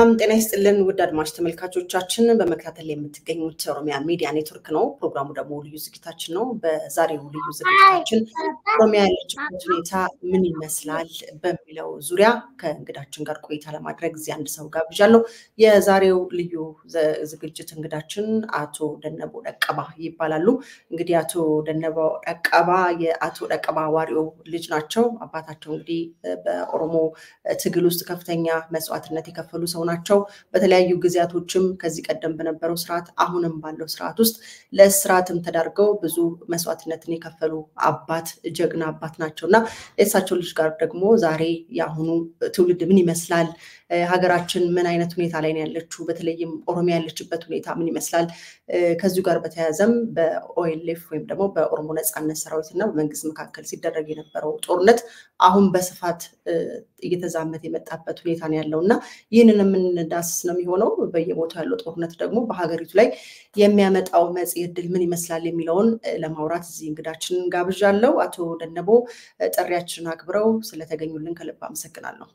ሰላም ጤና ይስጥልን ውድ አድማጭ ተመልካቾቻችን፣ በመከታተል የምትገኙት ኦሮሚያ ሚዲያ ኔትወርክ ነው። ፕሮግራሙ ደግሞ ልዩ ዝግጅታችን ነው። በዛሬው ልዩ ዝግጅታችን ኦሮሚያ ያለችበት ሁኔታ ምን ይመስላል በሚለው ዙሪያ ከእንግዳችን ጋር ቆይታ ለማድረግ እዚህ አንድ ሰው ጋብዣለሁ። የዛሬው ልዩ ዝግጅት እንግዳችን አቶ ደነቦ ደቀባ ይባላሉ። እንግዲህ አቶ ደነቦ ደቀባ የአቶ ደቀባ ዋሪዮ ልጅ ናቸው። አባታቸው እንግዲህ በኦሮሞ ትግል ውስጥ ከፍተኛ መስዋዕትነት የከፈሉ ሰው ናቸው። በተለያዩ ጊዜያቶችም ከዚህ ቀደም በነበረው ስርዓት አሁንም ባለው ስርዓት ውስጥ ለእስራትም ተዳርገው ብዙ መስዋዕትነትን የከፈሉ አባት ጀግና አባት ናቸው እና የእሳቸው ልጅ ጋር ደግሞ ዛሬ የአሁኑ ትውልድ ምን ይመስላል፣ ሀገራችን ምን አይነት ሁኔታ ላይ ነው ያለችው፣ በተለይም ኦሮሚያ ያለችበት ሁኔታ ምን ይመስላል፣ ከዚሁ ጋር በተያያዘም በኦኤልኤፍ ወይም ደግሞ በኦሮሞ ነፃነት ሰራዊት እና በመንግስት መካከል ሲደረግ የነበረው ጦርነት አሁን በስፋት እየተዛመተ የመጣበት ሁኔታ ነው ያለው እና ይህንን የምንዳስስ ነው የሚሆነው። በየቦታው ያለው ጦርነት ደግሞ በሀገሪቱ ላይ የሚያመጣው መጽሔ ዕድል ምን ይመስላል የሚለውን ለማውራት እዚህ እንግዳችንን ጋብዣለሁ። አቶ ደነቦ ጥሪያችንን አክብረው ስለተገኙልን ከልብ አመሰግናለሁ።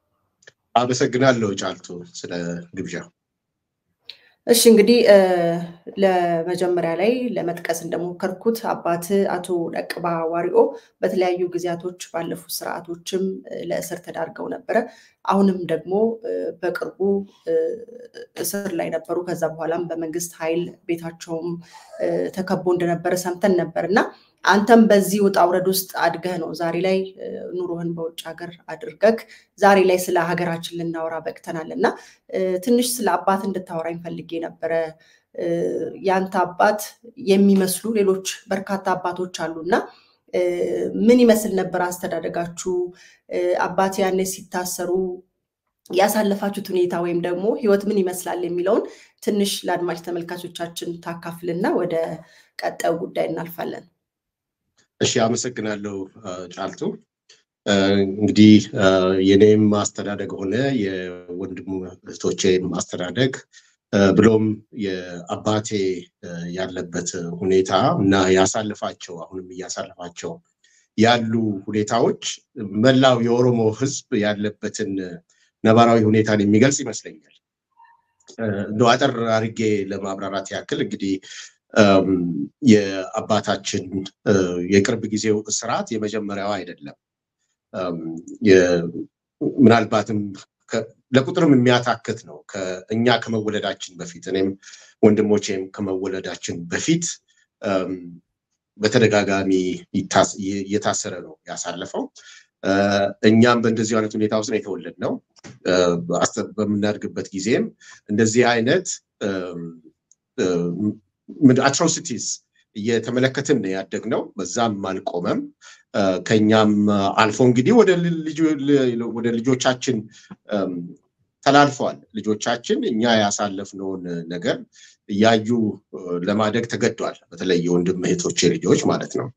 አመሰግናለሁ ጫልቱ ስለ ግብዣ። እሺ እንግዲህ ለመጀመሪያ ላይ ለመጥቀስ እንደሞከርኩት አባት አቶ ደቅባ ዋሪኦ በተለያዩ ጊዜያቶች ባለፉት ስርዓቶችም ለእስር ተዳርገው ነበረ። አሁንም ደግሞ በቅርቡ እስር ላይ ነበሩ። ከዛ በኋላም በመንግስት ኃይል ቤታቸውም ተከቦ እንደነበረ ሰምተን ነበር እና አንተም በዚህ ውጣ ውረድ ውስጥ አድገህ ነው ዛሬ ላይ ኑሮህን በውጭ ሀገር አድርገህ ዛሬ ላይ ስለ ሀገራችን ልናወራ በቅተናል እና ትንሽ ስለ አባት እንድታወራኝ ፈልጌ ነበረ። ያንተ አባት የሚመስሉ ሌሎች በርካታ አባቶች አሉ እና ምን ይመስል ነበር አስተዳደጋችሁ? አባት ያኔ ሲታሰሩ ያሳለፋችሁት ሁኔታ ወይም ደግሞ ህይወት ምን ይመስላል የሚለውን ትንሽ ለአድማጭ ተመልካቾቻችን ታካፍልና ወደ ቀጣዩ ጉዳይ እናልፋለን። እሺ፣ አመሰግናለሁ ጫልቱ። እንግዲህ የኔም አስተዳደግ ሆነ የወንድም እህቶቼም አስተዳደግ ብሎም የአባቴ ያለበት ሁኔታ እና ያሳልፋቸው አሁንም እያሳልፋቸው ያሉ ሁኔታዎች መላው የኦሮሞ ህዝብ ያለበትን ነባራዊ ሁኔታን የሚገልጽ ይመስለኛል። እንደው አጠር አድርጌ ለማብራራት ያክል እንግዲህ የአባታችን የቅርብ ጊዜው እስራት የመጀመሪያው አይደለም። ምናልባትም ለቁጥርም የሚያታክት ነው። እኛ ከመወለዳችን በፊት እኔም ወንድሞቼም ከመወለዳችን በፊት በተደጋጋሚ እየታሰረ ነው ያሳለፈው። እኛም በእንደዚህ አይነት ሁኔታ ውስጥ ነው የተወለድነው። በምናድግበት ጊዜም እንደዚህ አይነት አትሮሲቲስ እየተመለከትን ነው ያደግነው። በዛም አልቆመም። ከኛም አልፎ እንግዲህ ወደ ልጆቻችን ተላልፈዋል። ልጆቻችን እኛ ያሳለፍነውን ነገር እያዩ ለማደግ ተገዷል። በተለይ የወንድም እህቶቼ ልጆች ማለት ነው።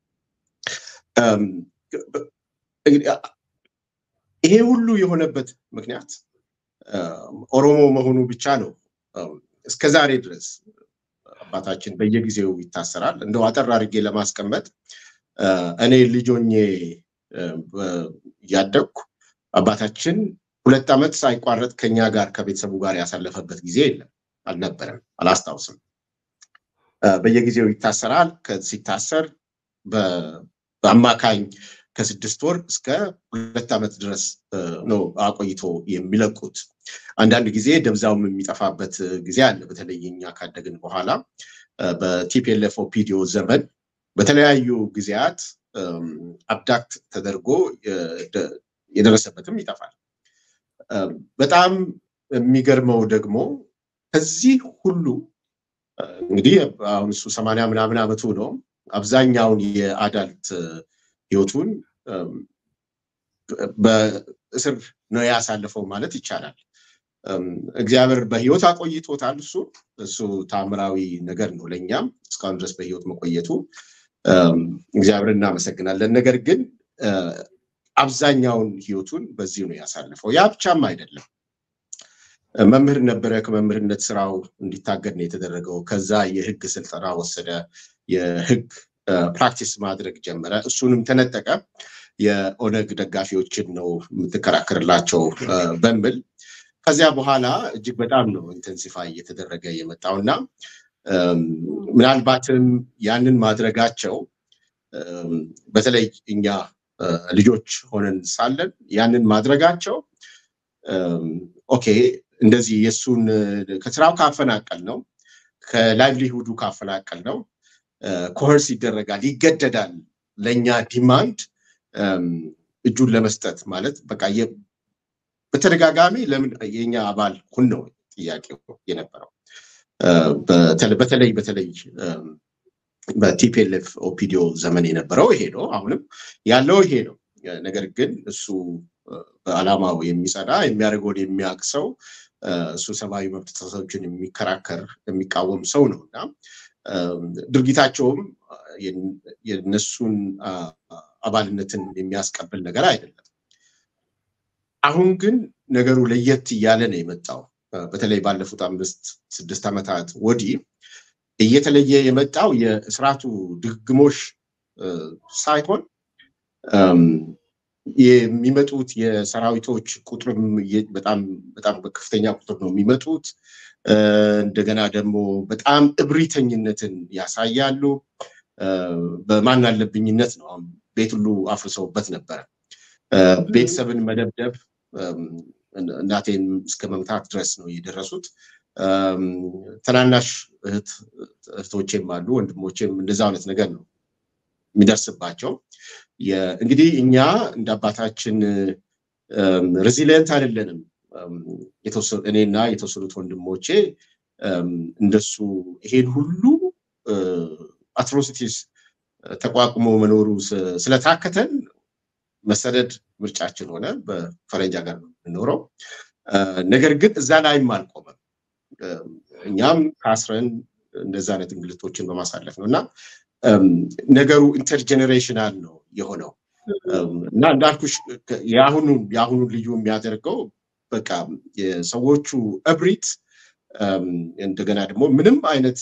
ይሄ ሁሉ የሆነበት ምክንያት ኦሮሞ መሆኑ ብቻ ነው። እስከ ዛሬ ድረስ አባታችን በየጊዜው ይታሰራል። እንደው አጠር አድርጌ ለማስቀመጥ እኔ ልጆኜ እያደግኩ አባታችን ሁለት ዓመት ሳይቋረጥ ከኛ ጋር ከቤተሰቡ ጋር ያሳለፈበት ጊዜ የለም፣ አልነበረም፣ አላስታውስም። በየጊዜው ይታሰራል። ሲታሰር በአማካኝ ከስድስት ወር እስከ ሁለት ዓመት ድረስ ነው አቆይቶ የሚለቁት። አንዳንድ ጊዜ ደብዛውም የሚጠፋበት ጊዜ አለ። በተለይ እኛ ካደግን በኋላ በቲፒኤልኤፍ ኦፒዲዮ ዘመን በተለያዩ ጊዜያት አብዳክት ተደርጎ የደረሰበትም ይጠፋል። በጣም የሚገርመው ደግሞ ከዚህ ሁሉ እንግዲህ አሁን እሱ ሰማንያ ምናምን ዓመቱ ነው። አብዛኛውን የአዳልት ህይወቱን በእስር ነው ያሳለፈው ማለት ይቻላል። እግዚአብሔር በህይወት አቆይቶታል። እሱ እሱ ታምራዊ ነገር ነው። ለእኛም እስካሁን ድረስ በህይወት መቆየቱ እግዚአብሔር እናመሰግናለን። ነገር ግን አብዛኛውን ህይወቱን በዚህ ነው ያሳለፈው። ያ ብቻም አይደለም። መምህር ነበረ። ከመምህርነት ስራው እንዲታገድ ነው የተደረገው። ከዛ የህግ ስልጠና ወሰደ። የህግ ፕራክቲስ ማድረግ ጀመረ። እሱንም ተነጠቀ። የኦነግ ደጋፊዎችን ነው የምትከራከርላቸው በሚል ከዚያ በኋላ እጅግ በጣም ነው ኢንተንሲፋይ እየተደረገ የመጣው እና ምናልባትም ያንን ማድረጋቸው በተለይ እኛ ልጆች ሆነን ሳለን ያንን ማድረጋቸው ኦኬ እንደዚህ የእሱን ከስራው ካፈናቀል ነው ከላይቭሊሁዱ ካፈናቀል ነው ኮርስ ይደረጋል ይገደዳል ለእኛ ዲማንድ እጁን ለመስጠት ማለት በቃ በተደጋጋሚ ለምን የኛ አባል ሁን ነው ጥያቄው የነበረው በተለይ በተለይ በቲፒኤልኤፍ ኦፒዲዮ ዘመን የነበረው ይሄ ነው አሁንም ያለው ይሄ ነው ነገር ግን እሱ በአላማው የሚጸዳ የሚያደርገውን የሚያውቅ ሰው እሱ ሰብአዊ መብት ጥሰቶችን የሚከራከር የሚቃወም ሰው ነው እና ድርጊታቸውም የነሱን አባልነትን የሚያስቀብል ነገር አይደለም አሁን ግን ነገሩ ለየት እያለ ነው የመጣው በተለይ ባለፉት አምስት ስድስት ዓመታት ወዲህ እየተለየ የመጣው የስርዓቱ ድግግሞሽ ሳይሆን የሚመጡት የሰራዊቶች ቁጥርም በጣም በጣም በከፍተኛ ቁጥር ነው የሚመጡት እንደገና ደግሞ በጣም እብሪተኝነትን ያሳያሉ በማን አለብኝነት ነው ቤት ሁሉ አፍርሰውበት ነበረ ቤተሰብን መደብደብ እናቴን እስከ መምታት ድረስ ነው የደረሱት ትናናሽ እህቶቼም አሉ ወንድሞቼም እንደዛ አይነት ነገር ነው የሚደርስባቸው እንግዲህ እኛ እንደ አባታችን ሬዚሊየንት አይደለንም እኔና የተወሰኑት ወንድሞቼ እንደሱ ይሄን ሁሉ አትሮሲቲስ ተቋቁሞ መኖሩ ስለታከተን መሰደድ ምርጫችን ሆነ በፈረንጅ ሀገር ነው የምንኖረው ነገር ግን እዛ ላይም አልቆመም እኛም ከአስረን እንደዛ አይነት እንግልቶችን በማሳለፍ ነው እና ነገሩ ኢንተርጀኔሬሽናል ነው የሆነው እና እንዳልኩሽ የአሁኑን የአሁኑን ልዩ የሚያደርገው በቃ የሰዎቹ እብሪት እንደገና ደግሞ ምንም አይነት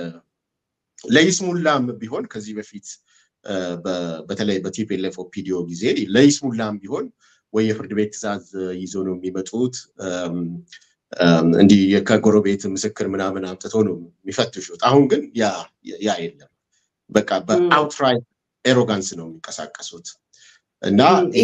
ለይስሙላም ቢሆን ከዚህ በፊት በተለይ በቲፒኤልኤፍ ኦፒዲዮ ጊዜ ለይስሙላም ቢሆን ወይ የፍርድ ቤት ትእዛዝ ይዞ ነው የሚመጡት እንዲህ ከጎረቤት ምስክር ምናምን አምጥቶ ነው የሚፈትሹት አሁን ግን ያ የለም በቃ በአውትራይት ኤሮጋንስ ነው የሚንቀሳቀሱት እና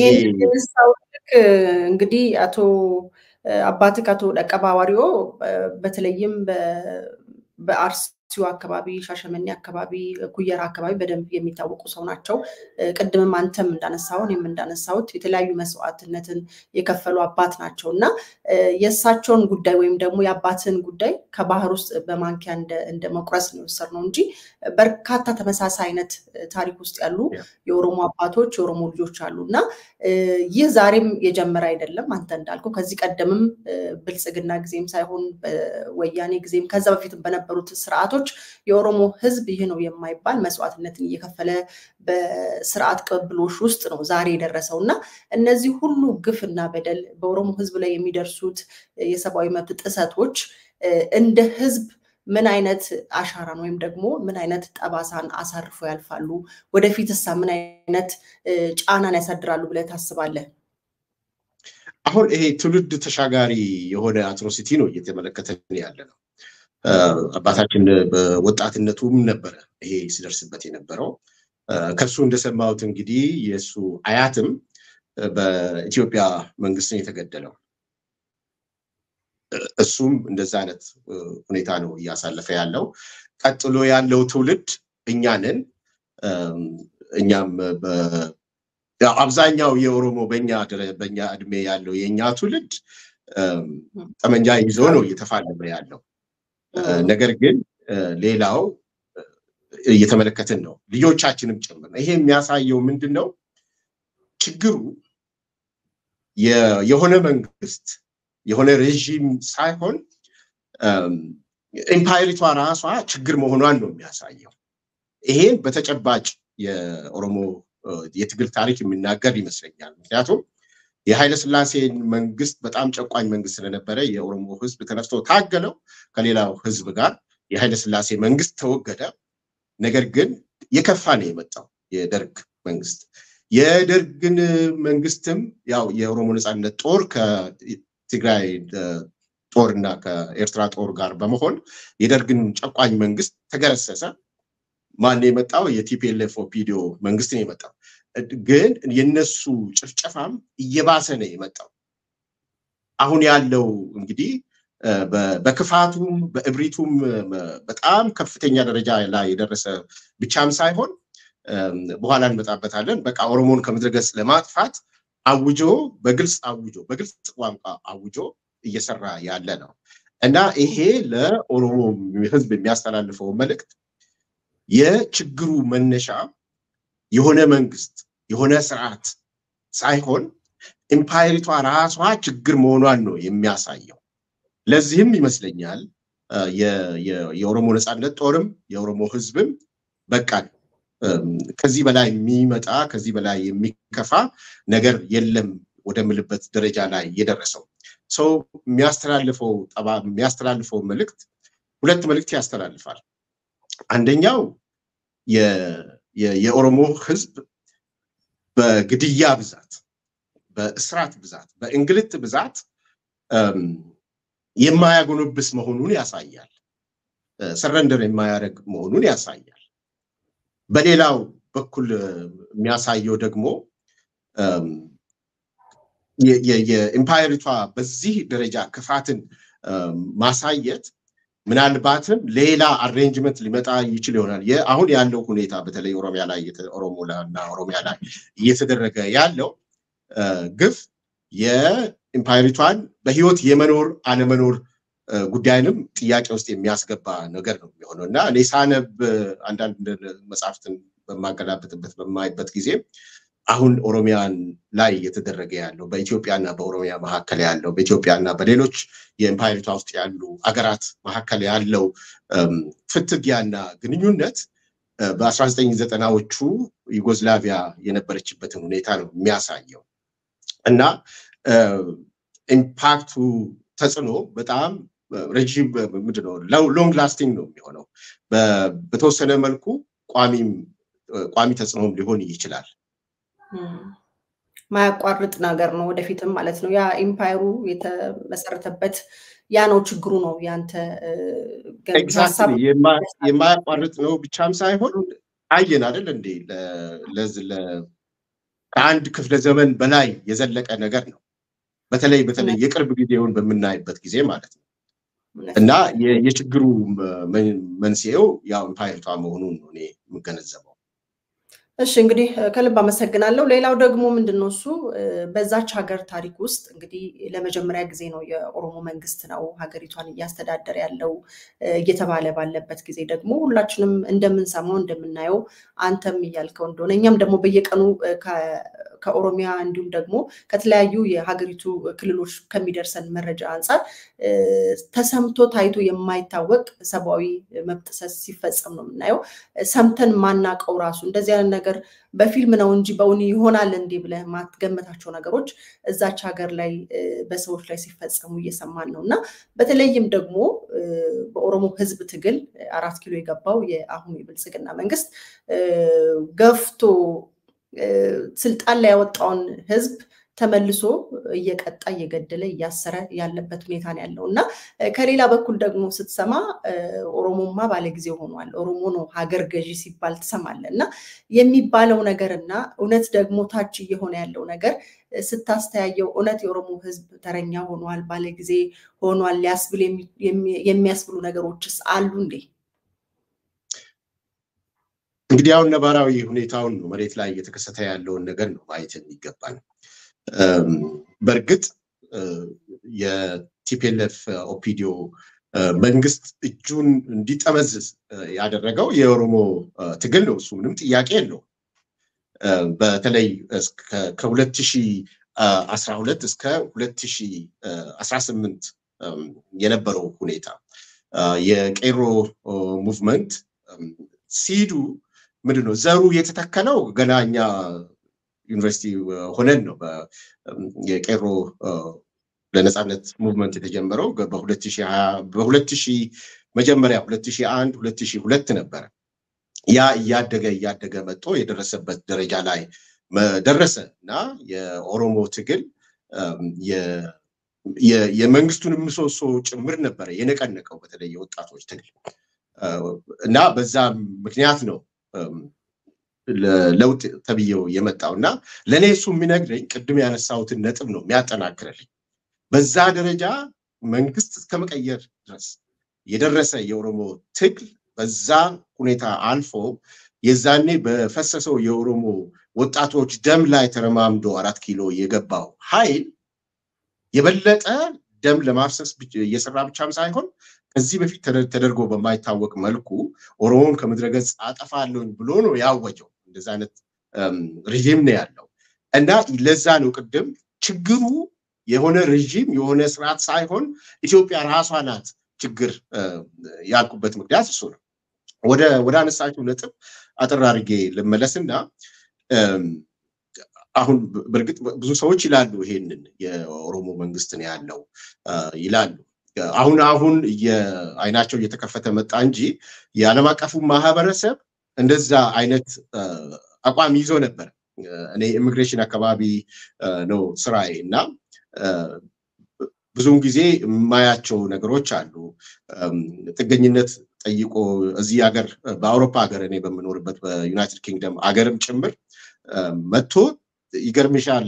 እንግዲህ አቶ አባትክ አቶ ደቀባዋሪዮ በተለይም በአርሲው አካባቢ ሻሸመኔ አካባቢ ኩየራ አካባቢ በደንብ የሚታወቁ ሰው ናቸው ቅድምም አንተም እንዳነሳው እኔም እንዳነሳሁት የተለያዩ መስዋዕትነትን የከፈሉ አባት ናቸው እና የእሳቸውን ጉዳይ ወይም ደግሞ የአባትን ጉዳይ ከባህር ውስጥ በማንኪያ እንደ መቁረስ ነው የወሰድነው እንጂ በርካታ ተመሳሳይ አይነት ታሪክ ውስጥ ያሉ የኦሮሞ አባቶች የኦሮሞ ልጆች አሉ እና ይህ ዛሬም የጀመረ አይደለም አንተ እንዳልከው ከዚህ ቀደምም ብልጽግና ጊዜም ሳይሆን ወያኔ ጊዜም ከዛ በፊትም በነበሩት ስርዓቶች የኦሮሞ ህዝብ ይህ ነው የማይባል መስዋዕትነትን እየከፈለ በስርዓት ቅብብሎሽ ውስጥ ነው ዛሬ የደረሰው እና እነዚህ ሁሉ ግፍና በደል በኦሮሞ ህዝብ ላይ የሚደርሱት የሰብአዊ መብት ጥሰቶች እንደ ህዝብ ምን አይነት አሻራን ወይም ደግሞ ምን አይነት ጠባሳን አሳርፎ ያልፋሉ? ወደፊትሳ ምን አይነት ጫናን ያሳድራሉ ብለህ ታስባለህ? አሁን ይሄ ትውልድ ተሻጋሪ የሆነ አትሮሲቲ ነው እየተመለከተን ያለ ነው። አባታችን በወጣትነቱም ነበረ ይሄ ሲደርስበት የነበረው። ከሱ እንደሰማሁት እንግዲህ የእሱ አያትም በኢትዮጵያ መንግስት ነው የተገደለው። እሱም እንደዛ አይነት ሁኔታ ነው እያሳለፈ ያለው። ቀጥሎ ያለው ትውልድ እኛንን እኛም አብዛኛው የኦሮሞ በኛ በኛ እድሜ ያለው የእኛ ትውልድ ጠመንጃ ይዞ ነው እየተፋለመ ያለው። ነገር ግን ሌላው እየተመለከትን ነው፣ ልጆቻችንም ጭምር ነው። ይሄ የሚያሳየው ምንድን ነው? ችግሩ የሆነ መንግስት የሆነ ሬዥም ሳይሆን ኤምፓየሪቷ ራሷ ችግር መሆኗን ነው የሚያሳየው። ይሄን በተጨባጭ የኦሮሞ የትግል ታሪክ የሚናገር ይመስለኛል። ምክንያቱም የኃይለ ስላሴን መንግስት በጣም ጨቋኝ መንግስት ስለነበረ የኦሮሞ ህዝብ ተነስቶ ታገለው ከሌላው ህዝብ ጋር የኃይለ ስላሴ መንግስት ተወገደ። ነገር ግን የከፋ ነው የመጣው የደርግ መንግስት። የደርግን መንግስትም ያው የኦሮሞ ነፃነት ጦር ከትግራይ ጦርና ከኤርትራ ጦር ጋር በመሆን የደርግን ጨቋኝ መንግስት ተገረሰሰ። ማን የመጣው? የቲፒኤልኤፍ ኦፒዲዮ መንግስት ነው የመጣው። ግን የነሱ ጭፍጨፋም እየባሰ ነው የመጣው። አሁን ያለው እንግዲህ በክፋቱም በእብሪቱም በጣም ከፍተኛ ደረጃ ላይ የደረሰ ብቻም ሳይሆን በኋላ እንመጣበታለን። በቃ ኦሮሞን ከምድረ ገጽ ለማጥፋት አውጆ በግልጽ አውጆ በግልጽ ቋንቋ አውጆ እየሰራ ያለ ነው እና ይሄ ለኦሮሞ ህዝብ የሚያስተላልፈው መልእክት የችግሩ መነሻ የሆነ መንግስት የሆነ ስርዓት ሳይሆን ኢምፓየሪቷ ራሷ ችግር መሆኗን ነው የሚያሳየው። ለዚህም ይመስለኛል የኦሮሞ ነፃነት ጦርም የኦሮሞ ህዝብም በቃ ከዚህ በላይ የሚመጣ ከዚህ በላይ የሚከፋ ነገር የለም ወደምልበት ደረጃ ላይ የደረሰው ሰው የሚያስተላልፈው ጠባ የሚያስተላልፈው መልእክት ሁለት መልእክት ያስተላልፋል። አንደኛው የኦሮሞ ህዝብ በግድያ ብዛት፣ በእስራት ብዛት፣ በእንግልት ብዛት የማያጎነብስ መሆኑን ያሳያል። ሰረንደር የማያደርግ መሆኑን ያሳያል። በሌላው በኩል የሚያሳየው ደግሞ የኢምፓየሪቷ በዚህ ደረጃ ክፋትን ማሳየት ምናልባትም ሌላ አሬንጅመንት ሊመጣ ይችል ይሆናል። አሁን ያለው ሁኔታ በተለይ ኦሮሚያ ላይ ኦሮሞ እና ኦሮሚያ ላይ እየተደረገ ያለው ግፍ የኢምፓየሪቷን በህይወት የመኖር አለመኖር ጉዳይንም ጥያቄ ውስጥ የሚያስገባ ነገር ነው የሚሆነው እና እኔ ሳነብ አንዳንድ መጽሐፍትን በማገላበጥበት በማይበት ጊዜ አሁን ኦሮሚያን ላይ እየተደረገ ያለው በኢትዮጵያና በኦሮሚያ መካከል ያለው በኢትዮጵያና በሌሎች የኤምፓየሪቷ ውስጥ ያሉ አገራት መካከል ያለው ፍትጊያና ግንኙነት በአስራ ዘጠኝ ዘጠናዎቹ ዩጎዝላቪያ የነበረችበትን ሁኔታ ነው የሚያሳየው እና ኢምፓክቱ ተጽዕኖ በጣም ረዥም ምንድነው ሎንግ ላስቲንግ ነው የሚሆነው። በተወሰነ መልኩ ቋሚም ቋሚ ተጽዕኖም ሊሆን ይችላል። ማያቋርጥ ነገር ነው ወደፊትም ማለት ነው። ያ ኢምፓየሩ የተመሰረተበት ያ ነው ችግሩ ነው ያንተ የማያቋርጥ ነው ብቻም ሳይሆን አየን አይደል እንዴ ከአንድ ክፍለ ዘመን በላይ የዘለቀ ነገር ነው። በተለይ በተለይ የቅርብ ጊዜውን በምናይበት ጊዜ ማለት ነው እና የችግሩ መንስኤው ያው ኢምፓየሪቷ መሆኑን ነው እኔ የምገነዘበው። እሺ እንግዲህ ከልብ አመሰግናለሁ። ሌላው ደግሞ ምንድን ነው እሱ በዛች ሀገር ታሪክ ውስጥ እንግዲህ ለመጀመሪያ ጊዜ ነው የኦሮሞ መንግስት ነው ሀገሪቷን እያስተዳደረ ያለው እየተባለ ባለበት ጊዜ ደግሞ ሁላችንም እንደምንሰማው እንደምናየው አንተም እያልከው እንደሆነ እኛም ደግሞ በየቀኑ ከኦሮሚያ እንዲሁም ደግሞ ከተለያዩ የሀገሪቱ ክልሎች ከሚደርሰን መረጃ አንጻር ተሰምቶ ታይቶ የማይታወቅ ሰብአዊ መብት ጥሰት ሲፈጸም ነው የምናየው። ሰምተን ማናቀው ራሱ እንደዚህ አይነት ነገር በፊልም ነው እንጂ በእውን ይሆናል እንዲህ ብለህ ማትገመታቸው ነገሮች እዛች ሀገር ላይ በሰዎች ላይ ሲፈጸሙ እየሰማን ነው እና በተለይም ደግሞ በኦሮሞ ህዝብ ትግል አራት ኪሎ የገባው የአሁኑ የብልጽግና መንግስት ገፍቶ ስልጣን ላይ ያወጣውን ህዝብ ተመልሶ እየቀጣ እየገደለ እያሰረ ያለበት ሁኔታ ነው ያለው እና ከሌላ በኩል ደግሞ ስትሰማ ኦሮሞማ ባለጊዜ ሆኗል፣ ኦሮሞ ነው ሀገር ገዢ ሲባል ትሰማለ እና የሚባለው ነገር እና እውነት ደግሞ ታች እየሆነ ያለው ነገር ስታስተያየው እውነት የኦሮሞ ህዝብ ተረኛ ሆኗል፣ ባለጊዜ ሆኗል ሊያስብል የሚያስብሉ ነገሮችስ አሉ እንዴ? እንግዲህ አሁን ነባራዊ ሁኔታውን ነው መሬት ላይ እየተከሰተ ያለውን ነገር ነው ማየት የሚገባን። በእርግጥ የቲፒኤልኤፍ ኦፒዲዮ መንግስት እጁን እንዲጠመዝዝ ያደረገው የኦሮሞ ትግል ነው። እሱ ምንም ጥያቄ የለውም። በተለይ ከሁለት ሺህ አስራ ሁለት እስከ ሁለት ሺህ አስራ ስምንት የነበረው ሁኔታ የቄሮ ሙቭመንት ሲዱ ምንድን ነው ዘሩ የተተከለው ገና እኛ ዩኒቨርሲቲ ሆነን ነው። የቄሮ ለነፃነት ሙቭመንት የተጀመረው በሁለት ሺህ መጀመሪያ ሁለት ሺህ አንድ ሁለት ሺህ ሁለት ነበረ። ያ እያደገ እያደገ መጥቶ የደረሰበት ደረጃ ላይ ደረሰ እና የኦሮሞ ትግል የመንግስቱን ምሰሶ ጭምር ነበረ የነቀነቀው በተለይ የወጣቶች ትግል እና በዛ ምክንያት ነው ለውጥ ተብዬው የመጣው እና ለእኔ እሱ የሚነግረኝ ቅድም ያነሳሁትን ነጥብ ነው የሚያጠናክርልኝ። በዛ ደረጃ መንግስት እስከ መቀየር ድረስ የደረሰ የኦሮሞ ትግል በዛ ሁኔታ አልፎ የዛኔ በፈሰሰው የኦሮሞ ወጣቶች ደም ላይ ተረማምዶ አራት ኪሎ የገባው ኃይል የበለጠ ደም ለማፍሰስ እየሰራ ብቻም ሳይሆን ከዚህ በፊት ተደርጎ በማይታወቅ መልኩ ኦሮሞን ከምድረገጽ አጠፋለሁኝ ብሎ ነው ያወጀው። እንደዚ አይነት ሪዥም ነው ያለው እና ለዛ ነው ቅድም ችግሩ የሆነ ሪዥም የሆነ ስርዓት ሳይሆን ኢትዮጵያ ራሷ ናት ችግር ያልኩበት ምክንያት እሱ ነው። ወደ ወደ አነሳችሁ ነጥብ አጠር አድርጌ ልመለስና አሁን በእርግጥ ብዙ ሰዎች ይላሉ ይሄንን የኦሮሞ መንግስት ነው ያለው ይላሉ። አሁን አሁን አይናቸው እየተከፈተ መጣ እንጂ የዓለም አቀፉ ማህበረሰብ እንደዛ አይነት አቋም ይዞ ነበር። እኔ ኢሚግሬሽን አካባቢ ነው ስራዬ እና ብዙውን ጊዜ የማያቸው ነገሮች አሉ። ጥገኝነት ጠይቆ እዚህ ሀገር በአውሮፓ ሀገር እኔ በምኖርበት በዩናይትድ ኪንግደም ሀገርም ጭምር መጥቶ ይገርምሻል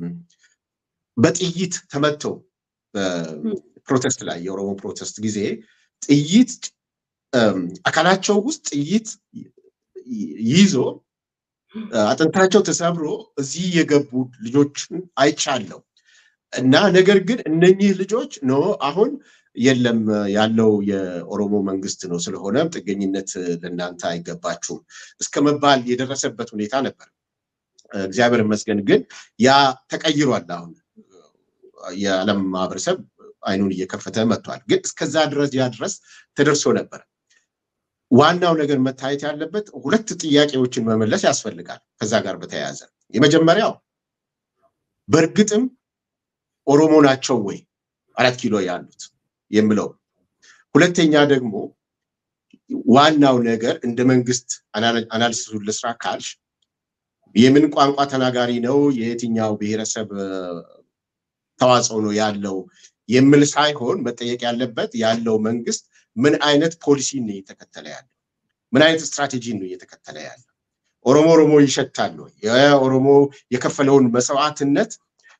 በጥይት ተመተው ፕሮቴስት ላይ የኦሮሞ ፕሮቴስት ጊዜ ጥይት አካላቸው ውስጥ ጥይት ይዞ አጥንታቸው ተሰብሮ እዚህ የገቡ ልጆችን አይቻለው እና ነገር ግን እነኚህ ልጆች ኖ አሁን የለም ያለው የኦሮሞ መንግስት ነው፣ ስለሆነም ጥገኝነት ለእናንተ አይገባችሁም እስከ መባል የደረሰበት ሁኔታ ነበር። እግዚአብሔር ይመስገን ግን ያ ተቀይሯል። አሁን የዓለም ማህበረሰብ አይኑን እየከፈተ መጥቷል። ግን እስከዛ ድረስ ያ ድረስ ተደርሶ ነበር። ዋናው ነገር መታየት ያለበት ሁለት ጥያቄዎችን መመለስ ያስፈልጋል። ከዛ ጋር በተያያዘ የመጀመሪያው በእርግጥም ኦሮሞ ናቸው ወይ አራት ኪሎ ያሉት የምለው፣ ሁለተኛ ደግሞ ዋናው ነገር እንደ መንግስት አናሊሲሱን ልስራ ካልሽ የምን ቋንቋ ተናጋሪ ነው የየትኛው ብሔረሰብ ተዋጽኦ ነው ያለው የሚል ሳይሆን መጠየቅ ያለበት ያለው መንግስት ምን አይነት ፖሊሲ ነው እየተከተለ ያለው? ምን አይነት ስትራቴጂ ነው እየተከተለ ያለው? ኦሮሞ ኦሮሞ ይሸታል ወይ? የኦሮሞ የከፈለውን መስዋዕትነት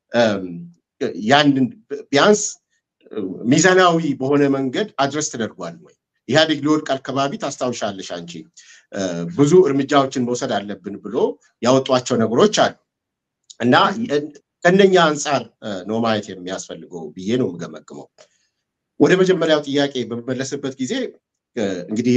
ያንን ቢያንስ ሚዛናዊ በሆነ መንገድ አድረስ ተደርጓል ወይ? ኢህአዴግ ሊወድቅ አካባቢ ታስታውሻለሽ አንቺ ብዙ እርምጃዎችን መውሰድ አለብን ብሎ ያወጧቸው ነገሮች አሉ እና ከእነኛ አንጻር ነው ማየት የሚያስፈልገው ብዬ ነው የምገመግመው። ወደ መጀመሪያው ጥያቄ በምመለስበት ጊዜ እንግዲህ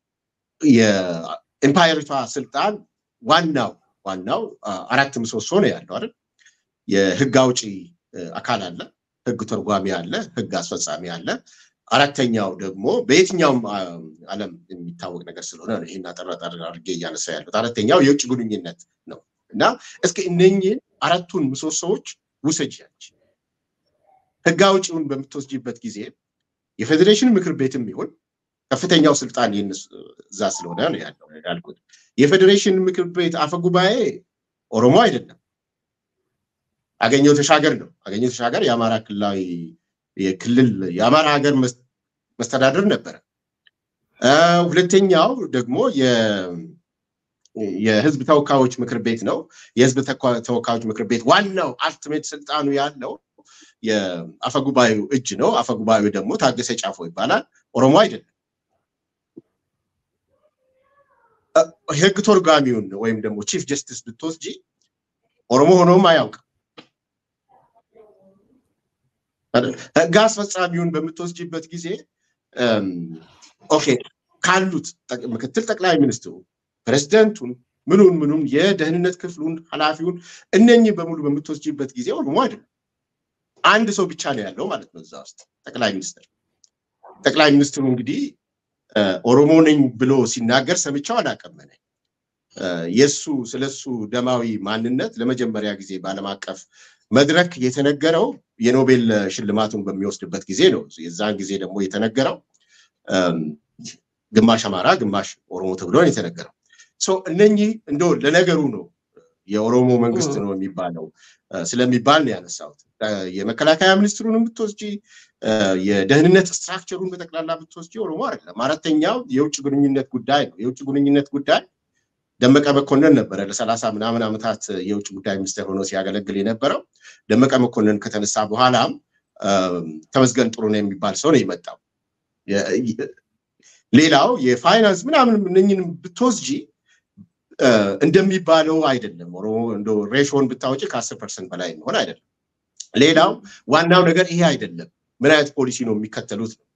የኢምፓየሪቷ ስልጣን ዋናው ዋናው አራት ምሰሶ ነው ያለው አይደል? የህግ አውጪ አካል አለ፣ ህግ ተርጓሚ አለ፣ ህግ አስፈጻሚ አለ። አራተኛው ደግሞ በየትኛውም ዓለም የሚታወቅ ነገር ስለሆነ ይህን አጠራጣር አድርጌ እያነሳ ያሉት አራተኛው የውጭ ግንኙነት ነው እና እስኪ እነኝህን አራቱን ምሰሶዎች ውሰጃች። ህግ አውጪውን በምትወስጂበት ጊዜ የፌዴሬሽን ምክር ቤትም ይሁን ከፍተኛው ስልጣን እዛ ስለሆነ ነው ያለው ያልኩት። የፌዴሬሽን ምክር ቤት አፈ ጉባኤ ኦሮሞ አይደለም፣ አገኘው ተሻገር ነው። አገኘው ተሻገር የአማራ ክልላዊ የክልል የአማራ ሀገር መስተዳደር ነበረ። ሁለተኛው ደግሞ የህዝብ ተወካዮች ምክር ቤት ነው። የህዝብ ተወካዮች ምክር ቤት ዋናው አልቲሜት ስልጣኑ ያለው የአፈጉባኤው እጅ ነው። አፈጉባኤው ደግሞ ታገሰ ጫፎ ይባላል። ኦሮሞ አይደለም። ህግ ተርጓሚውን ወይም ደግሞ ቺፍ ጀስቲስ ብትወስጂ ኦሮሞ ሆኖም አያውቅም። ህግ አስፈጻሚውን በምትወስጂበት ጊዜ ኦኬ ካሉት ምክትል ጠቅላይ ሚኒስትሩ ፕሬዚደንቱን ምኑን ምኑን የደህንነት ክፍሉን ኃላፊውን እነኚህ በሙሉ በምትወስጂበት ጊዜ ኦሮሞ አይደለም። አንድ ሰው ብቻ ነው ያለው ማለት ነው እዛ ውስጥ ጠቅላይ ሚኒስትር። ጠቅላይ ሚኒስትሩ እንግዲህ ኦሮሞ ነኝ ብሎ ሲናገር ሰምቻው አላውቅም። እኔ የእሱ ስለሱ ደማዊ ማንነት ለመጀመሪያ ጊዜ በዓለም አቀፍ መድረክ የተነገረው የኖቤል ሽልማቱን በሚወስድበት ጊዜ ነው። የዛን ጊዜ ደግሞ የተነገረው ግማሽ አማራ ግማሽ ኦሮሞ ተብሎ ነው የተነገረው። እነኚህ እንደ ለነገሩ ነው የኦሮሞ መንግስት ነው የሚባለው ስለሚባል ነው ያነሳሁት። የመከላከያ ሚኒስትሩን ብትወስጂ የደህንነት ስትራክቸሩን በጠቅላላ ብትወስጂ ኦሮሞ አይደለም። አራተኛው የውጭ ግንኙነት ጉዳይ ነው። የውጭ ግንኙነት ጉዳይ ደመቀ መኮንን ነበረ ለሰላሳ ምናምን ዓመታት የውጭ ጉዳይ ሚኒስትር ሆኖ ሲያገለግል የነበረው። ደመቀ መኮንን ከተነሳ በኋላም ተመስገን ጥሩነህ የሚባል ሰው ነው የመጣው። ሌላው የፋይናንስ ምናምን እነኝን ብትወስጂ እንደሚባለው አይደለም። ኦሮሞ እንደ ሬሾን ብታወጪ ከአስር ፐርሰንት በላይ የሚሆን አይደለም። ሌላው ዋናው ነገር ይሄ አይደለም። ምን አይነት ፖሊሲ ነው የሚከተሉት ነው።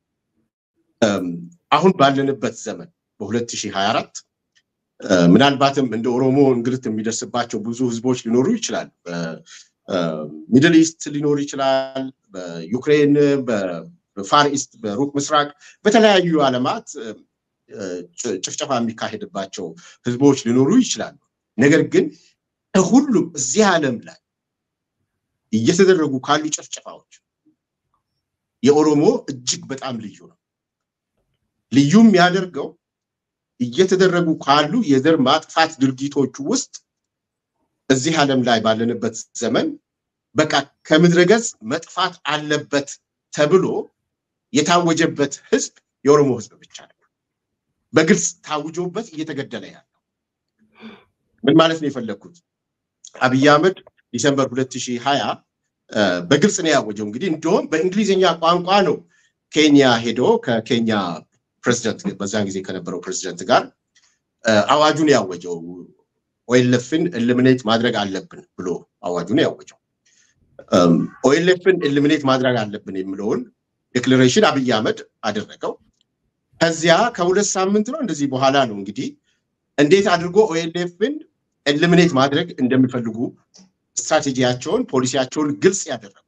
አሁን ባለንበት ዘመን በ2024 ምናልባትም እንደ ኦሮሞ እንግልት የሚደርስባቸው ብዙ ህዝቦች ሊኖሩ ይችላሉ። በሚድል ኢስት ሊኖር ይችላል። በዩክሬን፣ በፋር ኢስት፣ በሩቅ ምስራቅ፣ በተለያዩ ዓለማት ጭፍጨፋ የሚካሄድባቸው ህዝቦች ሊኖሩ ይችላሉ። ነገር ግን ከሁሉም እዚህ ዓለም ላይ እየተደረጉ ካሉ ጭፍጨፋዎች የኦሮሞ እጅግ በጣም ልዩ ነው። ልዩ የሚያደርገው እየተደረጉ ካሉ የዘር ማጥፋት ድርጊቶች ውስጥ እዚህ ዓለም ላይ ባለንበት ዘመን በቃ ከምድረ ገጽ መጥፋት አለበት ተብሎ የታወጀበት ህዝብ የኦሮሞ ህዝብ ብቻ ነው። በግልጽ ታውጆበት እየተገደለ ያለው ምን ማለት ነው የፈለግኩት? አብይ አህመድ ዲሰምበር 2020 በግልጽ ነው ያወጀው። እንግዲህ እንደውም በእንግሊዝኛ ቋንቋ ነው ኬንያ ሄዶ ከኬንያ ፕሬዚደንት በዛን ጊዜ ከነበረው ፕሬዚደንት ጋር አዋጁን ያወጀው ኦኤልኤፍን ኤሊሚኔት ማድረግ አለብን ብሎ አዋጁን ያወጀው። ኦኤልኤፍን ኤሊሚኔት ማድረግ አለብን የሚለውን ዴክሌሬሽን አብይ አህመድ አደረገው። ከዚያ ከሁለት ሳምንት ነው እንደዚህ በኋላ ነው እንግዲህ እንዴት አድርጎ ኦኤልኤፍን ኤሊሚኔት ማድረግ እንደሚፈልጉ ስትራቴጂያቸውን፣ ፖሊሲያቸውን ግልጽ ያደረጉት።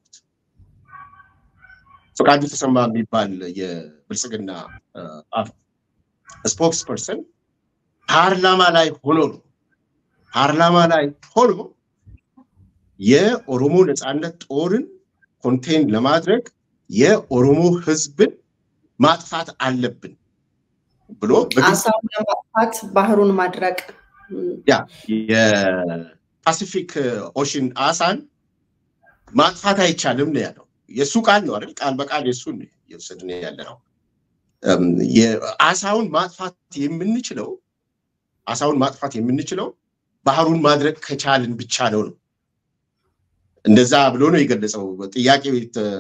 ፈቃዱ ተሰማ የሚባል የብልጽግና ስፖክስ ፐርሰን ፓርላማ ላይ ሆኖ ነው ፓርላማ ላይ ሆኖ የኦሮሞ ነፃነት ጦርን ኮንቴን ለማድረግ የኦሮሞ ህዝብን ማጥፋት አለብን ብሎ አሳውን ለማጥፋት ባህሩን ማድረቅ ያ የፓሲፊክ ኦሽን አሳን ማጥፋት አይቻልም ነው ያለው። የእሱ ቃል ነው አይደል? ቃል በቃል የእሱን የወሰድን ያለ ነው። አሳውን ማጥፋት የምንችለው አሳውን ማጥፋት የምንችለው ባህሩን ማድረግ ከቻልን ብቻ ነው ነው እንደዛ ብሎ ነው የገለጸው። ጥያቄው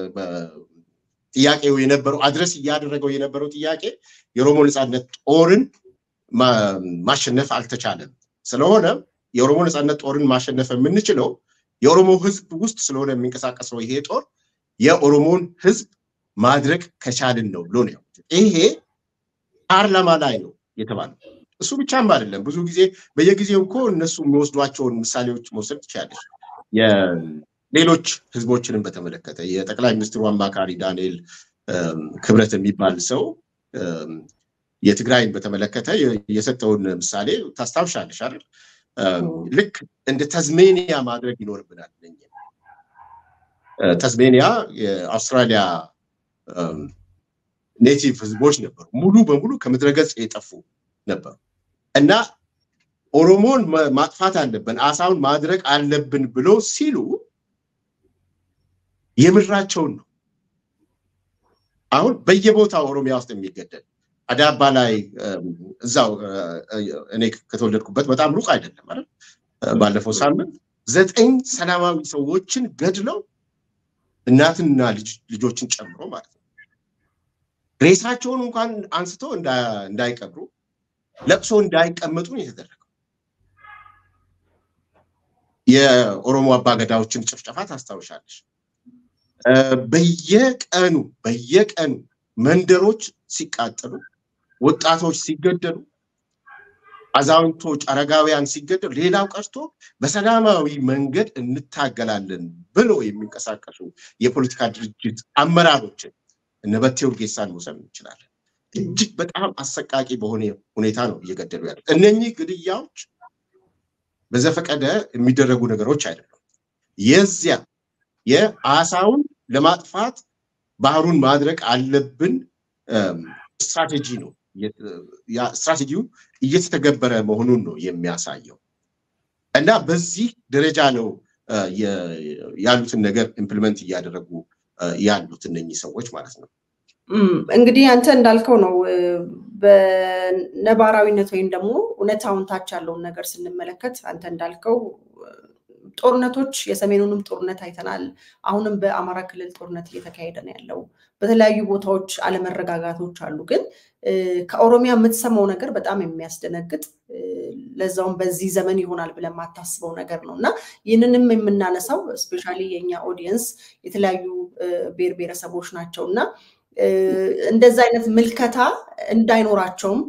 ጥያቄው የነበረው አድረስ እያደረገው የነበረው ጥያቄ የኦሮሞ ነፃነት ጦርን ማሸነፍ አልተቻለም። ስለሆነ የኦሮሞ ነፃነት ጦርን ማሸነፍ የምንችለው የኦሮሞ ህዝብ ውስጥ ስለሆነ የሚንቀሳቀሰው ይሄ ጦር የኦሮሞን ህዝብ ማድረግ ከቻልን ነው ብሎ ነው። ይሄ ፓርላማ ላይ ነው የተባለው። እሱ ብቻም አይደለም። ብዙ ጊዜ በየጊዜው እኮ እነሱ የሚወስዷቸውን ምሳሌዎች መውሰድ ትችላለች። ሌሎች ህዝቦችንም በተመለከተ የጠቅላይ ሚኒስትሩ አማካሪ ዳንኤል ክብረት የሚባል ሰው የትግራይን በተመለከተ የሰጠውን ምሳሌ ታስታውሻለሽ አይደል? ልክ እንደ ተዝሜኒያ ማድረግ ይኖርብናል። ተዝሜኒያ የአውስትራሊያ ኔቲቭ ህዝቦች ነበሩ። ሙሉ በሙሉ ከምድረገጽ የጠፉ ነበሩ እና ኦሮሞን ማጥፋት አለብን፣ አሳውን ማድረግ አለብን ብሎ ሲሉ የምድራቸውን ነው። አሁን በየቦታው ኦሮሚያ ውስጥ የሚገደል አዳባ ላይ እዛው እኔ ከተወለድኩበት በጣም ሩቅ አይደለም አይደል? ባለፈው ሳምንት ዘጠኝ ሰላማዊ ሰዎችን ገድለው እናትና ልጆችን ጨምሮ ማለት ነው ሬሳቸውን እንኳን አንስቶ እንዳይቀብሩ ለቅሶ እንዳይቀመጡ ነው የተደረገው። የኦሮሞ አባገዳዎችን ጭፍጨፋ ታስታውሻለሽ። በየቀኑ በየቀኑ መንደሮች ሲቃጠሉ፣ ወጣቶች ሲገደሉ፣ አዛውንቶች፣ አረጋውያን ሲገደሉ፣ ሌላው ቀርቶ በሰላማዊ መንገድ እንታገላለን ብሎ የሚንቀሳቀሱ የፖለቲካ ድርጅት አመራሮችን እነ በቴ ኡርጌሳን መውሰድ እንችላለን። እጅግ በጣም አሰቃቂ በሆነ ሁኔታ ነው እየገደሉ ያሉት። እነኚህ ግድያዎች በዘፈቀደ የሚደረጉ ነገሮች አይደሉም። የዚያ የአሳውን ለማጥፋት ባህሩን ማድረግ አለብን ስትራቴጂ ነው። ስትራቴጂው እየተተገበረ መሆኑን ነው የሚያሳየው እና በዚህ ደረጃ ነው ያሉትን ነገር ኢምፕሊመንት እያደረጉ ያሉት እነኚህ ሰዎች ማለት ነው። እንግዲህ አንተ እንዳልከው ነው። በነባራዊነት ወይም ደግሞ እውነታውን ታች ያለውን ነገር ስንመለከት አንተ እንዳልከው ጦርነቶች የሰሜኑንም ጦርነት አይተናል። አሁንም በአማራ ክልል ጦርነት እየተካሄደ ነው ያለው። በተለያዩ ቦታዎች አለመረጋጋቶች አሉ። ግን ከኦሮሚያ የምትሰማው ነገር በጣም የሚያስደነግጥ ለዛውም በዚህ ዘመን ይሆናል ብለን የማታስበው ነገር ነው እና ይህንንም የምናነሳው እስፔሻሊ የእኛ ኦዲየንስ የተለያዩ ብሔር ብሔረሰቦች ናቸው እና እንደዛ አይነት ምልከታ እንዳይኖራቸውም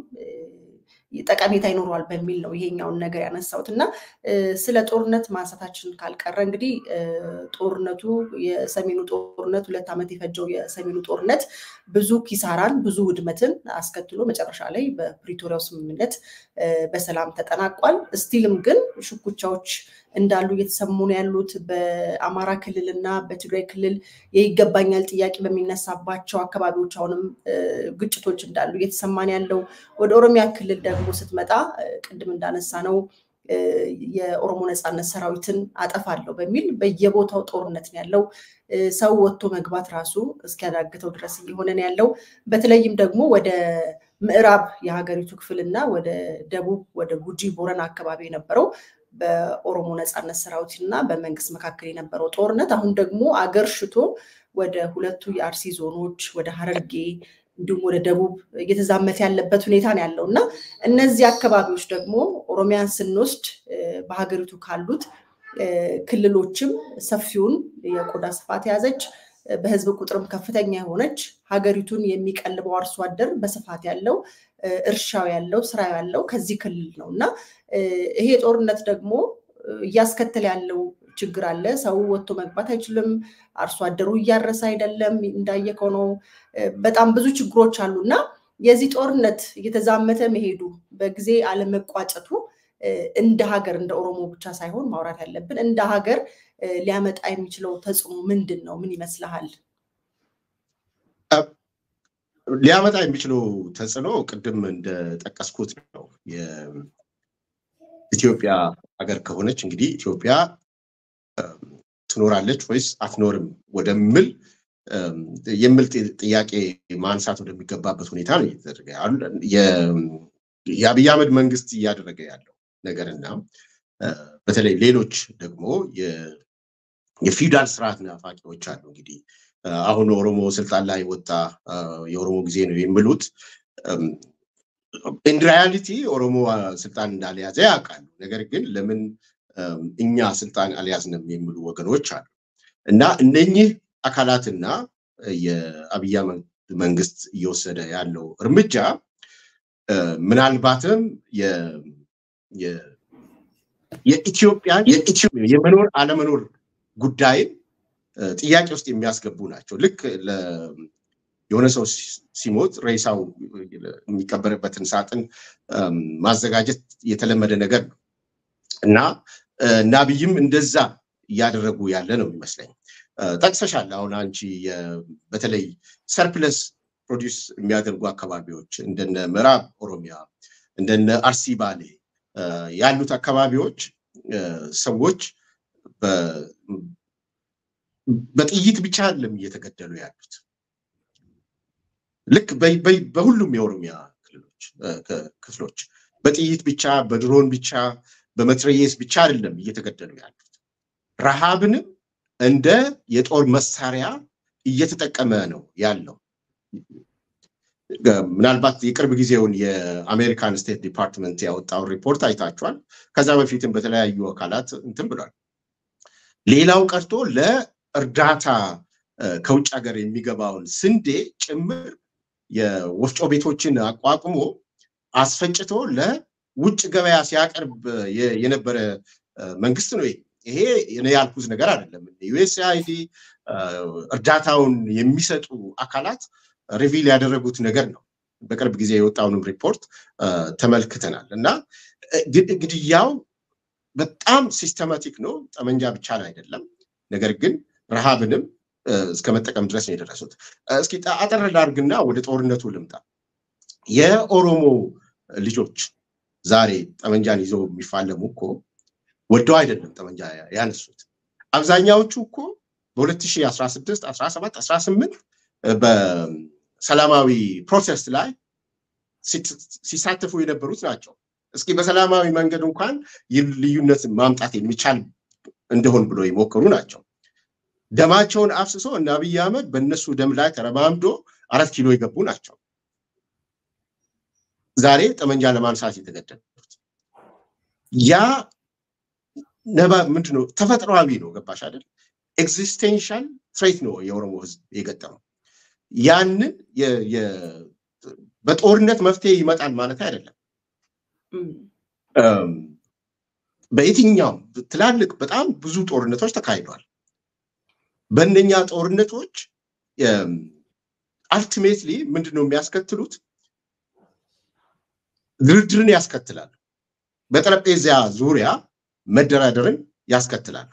ጠቀሜታ ይኖረዋል በሚል ነው ይሄኛውን ነገር ያነሳሁት እና ስለ ጦርነት ማንሳታችን ካልቀረ እንግዲህ ጦርነቱ የሰሜኑ ጦርነት ሁለት ዓመት የፈጀው የሰሜኑ ጦርነት ብዙ ኪሳራን ብዙ ውድመትን አስከትሎ መጨረሻ ላይ በፕሪቶሪያው ስምምነት በሰላም ተጠናቋል። ስቲልም ግን ሽኩቻዎች እንዳሉ እየተሰሙ ነው ያሉት። በአማራ ክልል እና በትግራይ ክልል የይገባኛል ጥያቄ በሚነሳባቸው አካባቢዎች አሁንም ግጭቶች እንዳሉ እየተሰማን ያለው። ወደ ኦሮሚያ ክልል ደግሞ ስትመጣ ቅድም እንዳነሳ ነው የኦሮሞ ነፃነት ሰራዊትን አጠፋለሁ በሚል በየቦታው ጦርነት ነው ያለው። ሰው ወጥቶ መግባት ራሱ እስኪያዳግተው ድረስ እየሆነ ነው ያለው። በተለይም ደግሞ ወደ ምዕራብ የሀገሪቱ ክፍል እና ወደ ደቡብ ወደ ጉጂ ቦረና አካባቢ የነበረው በኦሮሞ ነፃነት ሰራዊት እና በመንግስት መካከል የነበረው ጦርነት አሁን ደግሞ አገር ሽቶ ወደ ሁለቱ የአርሲ ዞኖች ወደ ሀረርጌ እንዲሁም ወደ ደቡብ እየተዛመተ ያለበት ሁኔታ ነው ያለው እና እነዚህ አካባቢዎች ደግሞ ኦሮሚያን ስንወስድ በሀገሪቱ ካሉት ክልሎችም ሰፊውን የቆዳ ስፋት የያዘች በህዝብ ቁጥርም ከፍተኛ የሆነች ሀገሪቱን የሚቀልበው አርሶ አደር በስፋት ያለው እርሻው ያለው ስራ ያለው ከዚህ ክልል ነው እና ይሄ ጦርነት ደግሞ እያስከተለ ያለው ችግር አለ። ሰው ወጥቶ መግባት አይችልም። አርሶ አደሩ እያረሰ አይደለም። እንዳየከው ነው። በጣም ብዙ ችግሮች አሉ እና የዚህ ጦርነት እየተዛመተ መሄዱ በጊዜ አለመቋጨቱ እንደ ሀገር እንደ ኦሮሞ ብቻ ሳይሆን ማውራት ያለብን እንደ ሀገር ሊያመጣ የሚችለው ተጽዕኖ ምንድን ነው? ምን ይመስልሃል? ሊያመጣ የሚችለው ተጽዕኖ ቅድም እንደጠቀስኩት ነው። የኢትዮጵያ ሀገር ከሆነች እንግዲህ ኢትዮጵያ ትኖራለች ወይስ አትኖርም ወደምል የሚል ጥያቄ ማንሳት ወደሚገባበት ሁኔታ ነው እየተደረገ የአብይ አህመድ መንግስት እያደረገ ያለው ነገርና በተለይ ሌሎች ደግሞ የፊውዳል ስርዓት ናፋቂዎች አሉ። እንግዲህ አሁን ኦሮሞ ስልጣን ላይ ወጣ የኦሮሞ ጊዜ ነው የሚሉት ኢንሪያሊቲ ኦሮሞ ስልጣን እንዳልያዘ ያውቃሉ። ነገር ግን ለምን እኛ ስልጣን አልያዝንም የሚሉ ወገኖች አሉ እና እነኚህ አካላትና የአብይ አህመድ መንግስት እየወሰደ ያለው እርምጃ ምናልባትም የኢትዮጵያ የመኖር አለመኖር ጉዳይን ጥያቄ ውስጥ የሚያስገቡ ናቸው። ልክ የሆነ ሰው ሲሞት ሬሳው የሚቀበርበትን ሳጥን ማዘጋጀት የተለመደ ነገር ነው እና እና አብይም እንደዛ እያደረጉ ያለ ነው የሚመስለኝ። ጠቅሰሻል። አሁን አንቺ በተለይ ሰርፕለስ ፕሮዲስ የሚያደርጉ አካባቢዎች እንደነ ምዕራብ ኦሮሚያ እንደነ አርሲ ባሌ ያሉት አካባቢዎች ሰዎች በጥይት ብቻ አይደለም እየተገደሉ ያሉት። ልክ በሁሉም የኦሮሚያ ክፍሎች በጥይት ብቻ፣ በድሮን ብቻ፣ በመትረየስ ብቻ አይደለም እየተገደሉ ያሉት። ረሃብንም እንደ የጦር መሳሪያ እየተጠቀመ ነው ያለው። ምናልባት የቅርብ ጊዜውን የአሜሪካን ስቴት ዲፓርትመንት ያወጣውን ሪፖርት አይታችኋል። ከዛ በፊትም በተለያዩ አካላት እንትን ብሏል። ሌላው ቀርቶ ለእርዳታ ከውጭ ሀገር የሚገባውን ስንዴ ጭምር የወፍጮ ቤቶችን አቋቁሞ አስፈጭቶ ለውጭ ገበያ ሲያቀርብ የነበረ መንግስት ነው። ይሄ እኔ ያልኩት ነገር አይደለም። ዩኤስአይዲ እርዳታውን የሚሰጡ አካላት ሪቪል ያደረጉት ነገር ነው። በቅርብ ጊዜ የወጣውንም ሪፖርት ተመልክተናል እና ግድያው በጣም ሲስተማቲክ ነው። ጠመንጃ ብቻ አይደለም። ነገር ግን ረሃብንም እስከ መጠቀም ድረስ ነው የደረሱት። እስኪ አጠር ላድርግና ወደ ጦርነቱ ልምጣ። የኦሮሞ ልጆች ዛሬ ጠመንጃን ይዘው የሚፋለሙ እኮ ወደው አይደለም ጠመንጃ ያነሱት። አብዛኛዎቹ እኮ በ2016 17 18 በሰላማዊ ፕሮሰስ ላይ ሲሳተፉ የነበሩት ናቸው። እስኪ በሰላማዊ መንገድ እንኳን ልዩነት ማምጣት የሚቻል እንደሆን ብሎ የሞከሩ ናቸው። ደማቸውን አፍስሶ እና አብይ አህመድ በእነሱ ደም ላይ ተረማምዶ አራት ኪሎ የገቡ ናቸው። ዛሬ ጠመንጃ ለማንሳት የተገደዱት ያ ነባ ምንድነው? ተፈጥሯዊ ነው። ገባሽ አይደል? ኤግዚስቴንሻል ትሬት ነው የኦሮሞ ህዝብ የገጠመው። ያንን በጦርነት መፍትሄ ይመጣል ማለት አይደለም። በየትኛውም ትላልቅ በጣም ብዙ ጦርነቶች ተካሂደዋል። በእነኛ ጦርነቶች አልቲሜትሊ ምንድን ነው የሚያስከትሉት? ድርድርን ያስከትላሉ። በጠረጴዛ ዙሪያ መደራደርን ያስከትላሉ።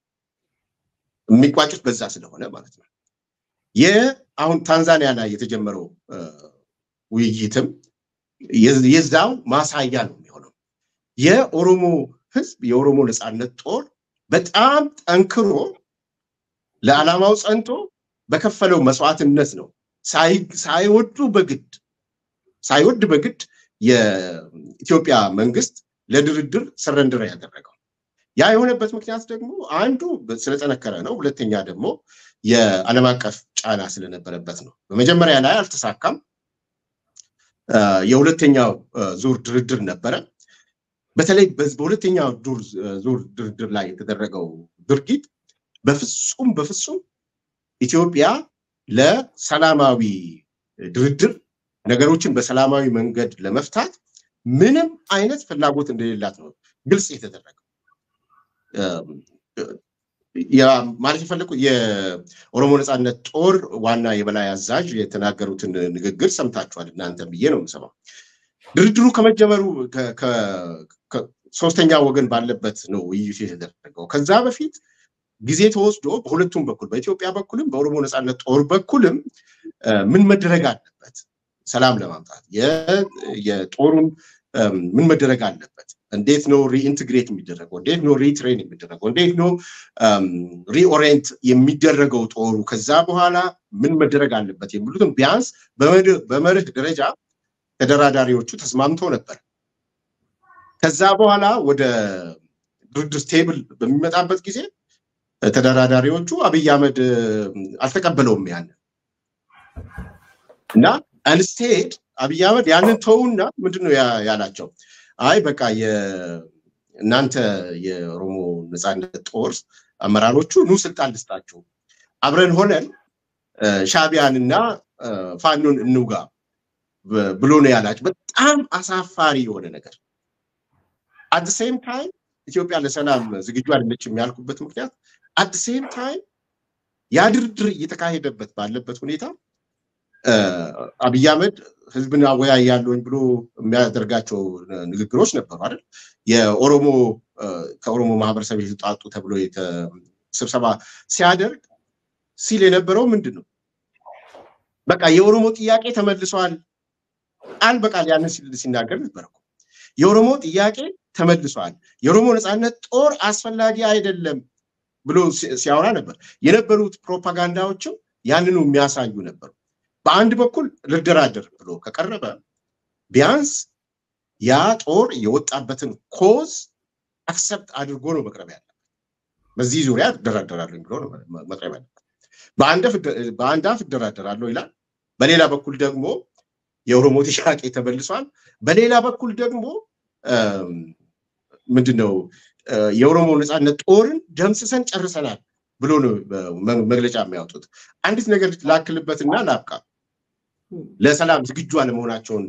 የሚቋጩት በዛ ስለሆነ ማለት ነው። አሁን ታንዛኒያ ላይ የተጀመረው ውይይትም የዛው ማሳያ ነው የሚሆነው። የኦሮሞ ህዝብ የኦሮሞ ነፃነት ጦር በጣም ጠንክሮ ለዓላማው ጸንቶ በከፈለው መስዋዕትነት ነው ሳይወዱ በግድ ሳይወድ በግድ የኢትዮጵያ መንግስት ለድርድር ሰረንድር ያደረገው። ያ የሆነበት ምክንያት ደግሞ አንዱ ስለጠነከረ ነው። ሁለተኛ ደግሞ የዓለም አቀፍ ጫና ስለነበረበት ነው። በመጀመሪያ ላይ አልተሳካም። የሁለተኛው ዙር ድርድር ነበረ። በተለይ በሁለተኛው ዙር ድርድር ላይ የተደረገው ድርጊት በፍጹም በፍጹም ኢትዮጵያ ለሰላማዊ ድርድር ነገሮችን በሰላማዊ መንገድ ለመፍታት ምንም አይነት ፍላጎት እንደሌላት ነው ግልጽ የተደረገው። ማለት የፈለኩት የኦሮሞ ነፃነት ጦር ዋና የበላይ አዛዥ የተናገሩትን ንግግር ሰምታችኋል እናንተ ብዬ ነው የምሰማው። ድርድሩ ከመጀመሩ ሶስተኛ ወገን ባለበት ነው ውይይቱ የተደረገው። ከዛ በፊት ጊዜ ተወስዶ በሁለቱም በኩል በኢትዮጵያ በኩልም በኦሮሞ ነፃነት ጦር በኩልም ምን መደረግ አለበት ሰላም ለማምጣት የጦሩን ምን መደረግ አለበት፣ እንዴት ነው ሪኢንትግሬት የሚደረገው፣ እንዴት ነው ሪትሬን የሚደረገው፣ እንዴት ነው ሪኦሪየንት የሚደረገው ጦሩ፣ ከዛ በኋላ ምን መደረግ አለበት የሚሉትን ቢያንስ በመርህ ደረጃ ተደራዳሪዎቹ ተስማምተው ነበር። ከዛ በኋላ ወደ ድርድር ቴብል በሚመጣበት ጊዜ ተደራዳሪዎቹ አብይ አህመድ አልተቀበለውም ያንን እና አንስቴድ አብይ አህመድ ያንን ተውና ምንድን ነው ያላቸው? አይ በቃ እናንተ የኦሮሞ ነፃነት ጦር አመራሮቹ ኑ ስልጣን ልስጣችሁ፣ አብረን ሆነን ሻቢያንና ፋኖን እንውጋ ብሎ ነው ያላቸው። በጣም አሳፋሪ የሆነ ነገር አት ሴም ታይም ኢትዮጵያ ለሰላም ዝግጁ አይደለችም ያልኩበት ምክንያት አት ሴም ታይም ያ ድርድር እየተካሄደበት ባለበት ሁኔታ አብይ አህመድ ህዝብን አወያያለሁኝ ብሎ የሚያደርጋቸው ንግግሮች ነበሩ አይደል? የኦሮሞ ከኦሮሞ ማህበረሰብ የተውጣጡ ተብሎ ስብሰባ ሲያደርግ ሲል የነበረው ምንድን ነው? በቃ የኦሮሞ ጥያቄ ተመልሷል። ቃል በቃል ያንን ሲናገር ነበር እኮ የኦሮሞ ጥያቄ ተመልሷል፣ የኦሮሞ ነፃነት ጦር አስፈላጊ አይደለም ብሎ ሲያወራ ነበር። የነበሩት ፕሮፓጋንዳዎችም ያንኑ የሚያሳዩ ነበሩ። በአንድ በኩል ልደራደር ብሎ ከቀረበ ቢያንስ ያ ጦር የወጣበትን ኮዝ አክሰፕት አድርጎ ነው መቅረብ ያለበት። በዚህ ዙሪያ እደራደራለሁ ብሎ ነው መቅረብ ያለበት። በአንድ አፍ እደራደራለሁ ይላል፣ በሌላ በኩል ደግሞ የኦሮሞ ጥያቄ ተመልሷል፣ በሌላ በኩል ደግሞ ምንድነው የኦሮሞ ነፃነት ጦርን ደምስሰን ጨርሰናል ብሎ ነው መግለጫ የሚያወጡት። አንዲት ነገር ላክልበትና ላብቃ። ለሰላም ዝግጁ አለመሆናቸውን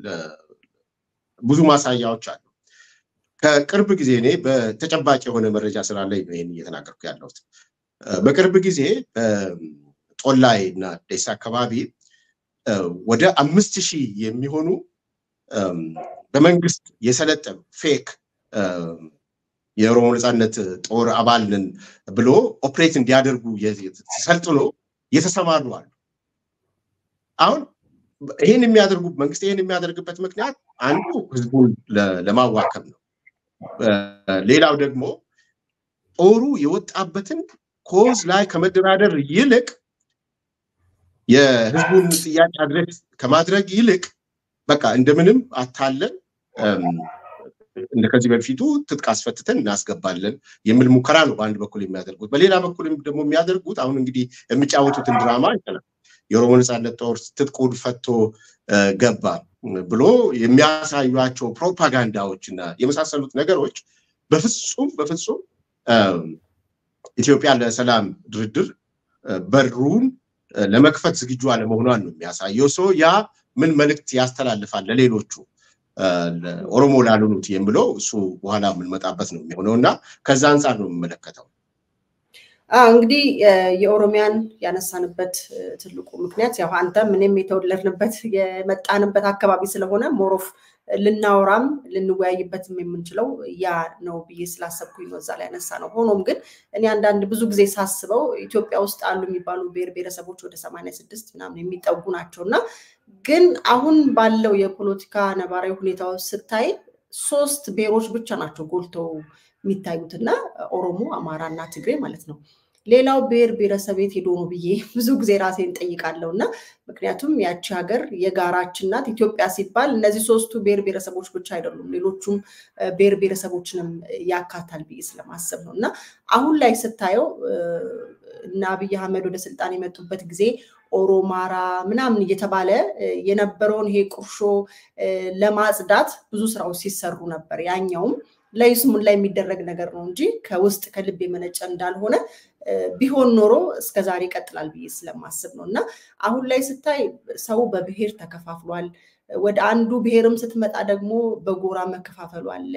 ብዙ ማሳያዎች አሉ። ከቅርብ ጊዜ እኔ በተጨባጭ የሆነ መረጃ ስላለኝ ነው ይህን እየተናገርኩ ያለሁት። በቅርብ ጊዜ ጦላይ እና ደሳ አካባቢ ወደ አምስት ሺህ የሚሆኑ በመንግስት የሰለጠኑ ፌክ የኦሮሞ ነፃነት ጦር አባል ነን ብሎ ኦፕሬት እንዲያደርጉ ሰልጥኖ የተሰማሩ አሉ። አሁን ይህን የሚያደርጉ መንግስት ይህን የሚያደርግበት ምክንያት አንዱ ህዝቡን ለማዋከብ ነው። ሌላው ደግሞ ጦሩ የወጣበትን ኮዝ ላይ ከመደራደር ይልቅ የህዝቡን ጥያቄ አድሬስ ከማድረግ ይልቅ በቃ እንደምንም አታለን እንደ ከዚህ በፊቱ ትጥቅ አስፈትተን እናስገባለን የሚል ሙከራ ነው በአንድ በኩል የሚያደርጉት። በሌላ በኩል ደግሞ የሚያደርጉት አሁን እንግዲህ የሚጫወቱትን ድራማ ይችላል። የኦሮሞ ነፃነት ጦር ትጥቁን ፈቶ ገባ ብሎ የሚያሳዩቸው ፕሮፓጋንዳዎች እና የመሳሰሉት ነገሮች በፍጹም በፍጹም ኢትዮጵያ ለሰላም ድርድር በሩን ለመክፈት ዝግጁ አለመሆኗን ነው የሚያሳየው። ሰው ያ ምን መልእክት ያስተላልፋል ለሌሎቹ ኦሮሞ ላልሆኑት የሚለው እሱ በኋላ የምንመጣበት ነው የሚሆነው እና ከዛ አንጻር ነው የምመለከተው። እንግዲህ የኦሮሚያን ያነሳንበት ትልቁ ምክንያት ያው አንተም እኔም የተወለድንበት የመጣንበት አካባቢ ስለሆነ ሞሮፍ ልናወራም ልንወያይበትም የምንችለው ያ ነው ብዬ ስላሰብኩኝ ነው እዛ ላይ ያነሳ ነው። ሆኖም ግን እኔ አንዳንድ ብዙ ጊዜ ሳስበው ኢትዮጵያ ውስጥ አሉ የሚባሉ ብሔር ብሔረሰቦች ወደ ሰማንያ ስድስት ምናምን የሚጠጉ ናቸው እና ግን አሁን ባለው የፖለቲካ ነባራዊ ሁኔታ ስታይ ሶስት ብሔሮች ብቻ ናቸው ጎልተው የሚታዩት እና ኦሮሞ፣ አማራ እና ትግሬ ማለት ነው። ሌላው ብሔር ብሔረሰብ የት ሄዶ ነው ብዬ ብዙ ጊዜ ራሴን ጠይቃለሁ እና ምክንያቱም ያቺ ሀገር የጋራችን ናት። ኢትዮጵያ ሲባል እነዚህ ሶስቱ ብሔር ብሔረሰቦች ብቻ አይደሉም፣ ሌሎቹም ብሔር ብሔረሰቦችንም ያካታል ብዬ ስለማሰብ ነው እና አሁን ላይ ስታየው እና አብይ አህመድ ወደ ስልጣን የመጡበት ጊዜ ኦሮማራ ምናምን እየተባለ የነበረውን ይሄ ቁርሾ ለማጽዳት ብዙ ስራዎች ሲሰሩ ነበር። ያኛውም ለይስሙላ የሚደረግ ነገር ነው እንጂ ከውስጥ ከልብ የመነጨ እንዳልሆነ ቢሆን ኖሮ እስከዛሬ ይቀጥላል ብዬ ስለማስብ ነው እና አሁን ላይ ስታይ ሰው በብሔር ተከፋፍሏል። ወደ አንዱ ብሔርም ስትመጣ ደግሞ በጎራ መከፋፈሉ አለ።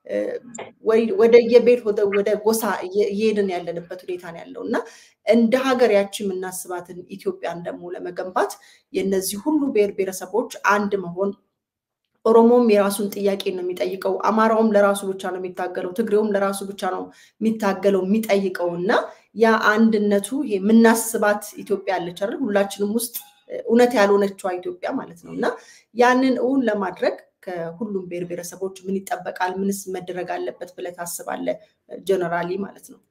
ወደ የቤት ወደ ጎሳ እየሄድን ያለንበት ሁኔታ ነው ያለው እና እንደ ሀገር ያቺ የምናስባትን ኢትዮጵያን ደግሞ ለመገንባት የነዚህ ሁሉ ብሔር ብሔረሰቦች አንድ መሆን ኦሮሞም የራሱን ጥያቄ ነው የሚጠይቀው፣ አማራውም ለራሱ ብቻ ነው የሚታገለው፣ ትግሬውም ለራሱ ብቻ ነው የሚታገለው የሚጠይቀው እና ያ አንድነቱ ይሄ የምናስባት ኢትዮጵያ አለች አይደል? ሁላችንም ውስጥ እውነት ያልሆነችዋ ኢትዮጵያ ማለት ነው እና ያንን እውን ለማድረግ ከሁሉም ብሔር ብሔረሰቦች ምን ይጠበቃል? ምንስ መደረግ አለበት ብለህ ታስባለህ? ጀነራሊ ማለት ነው።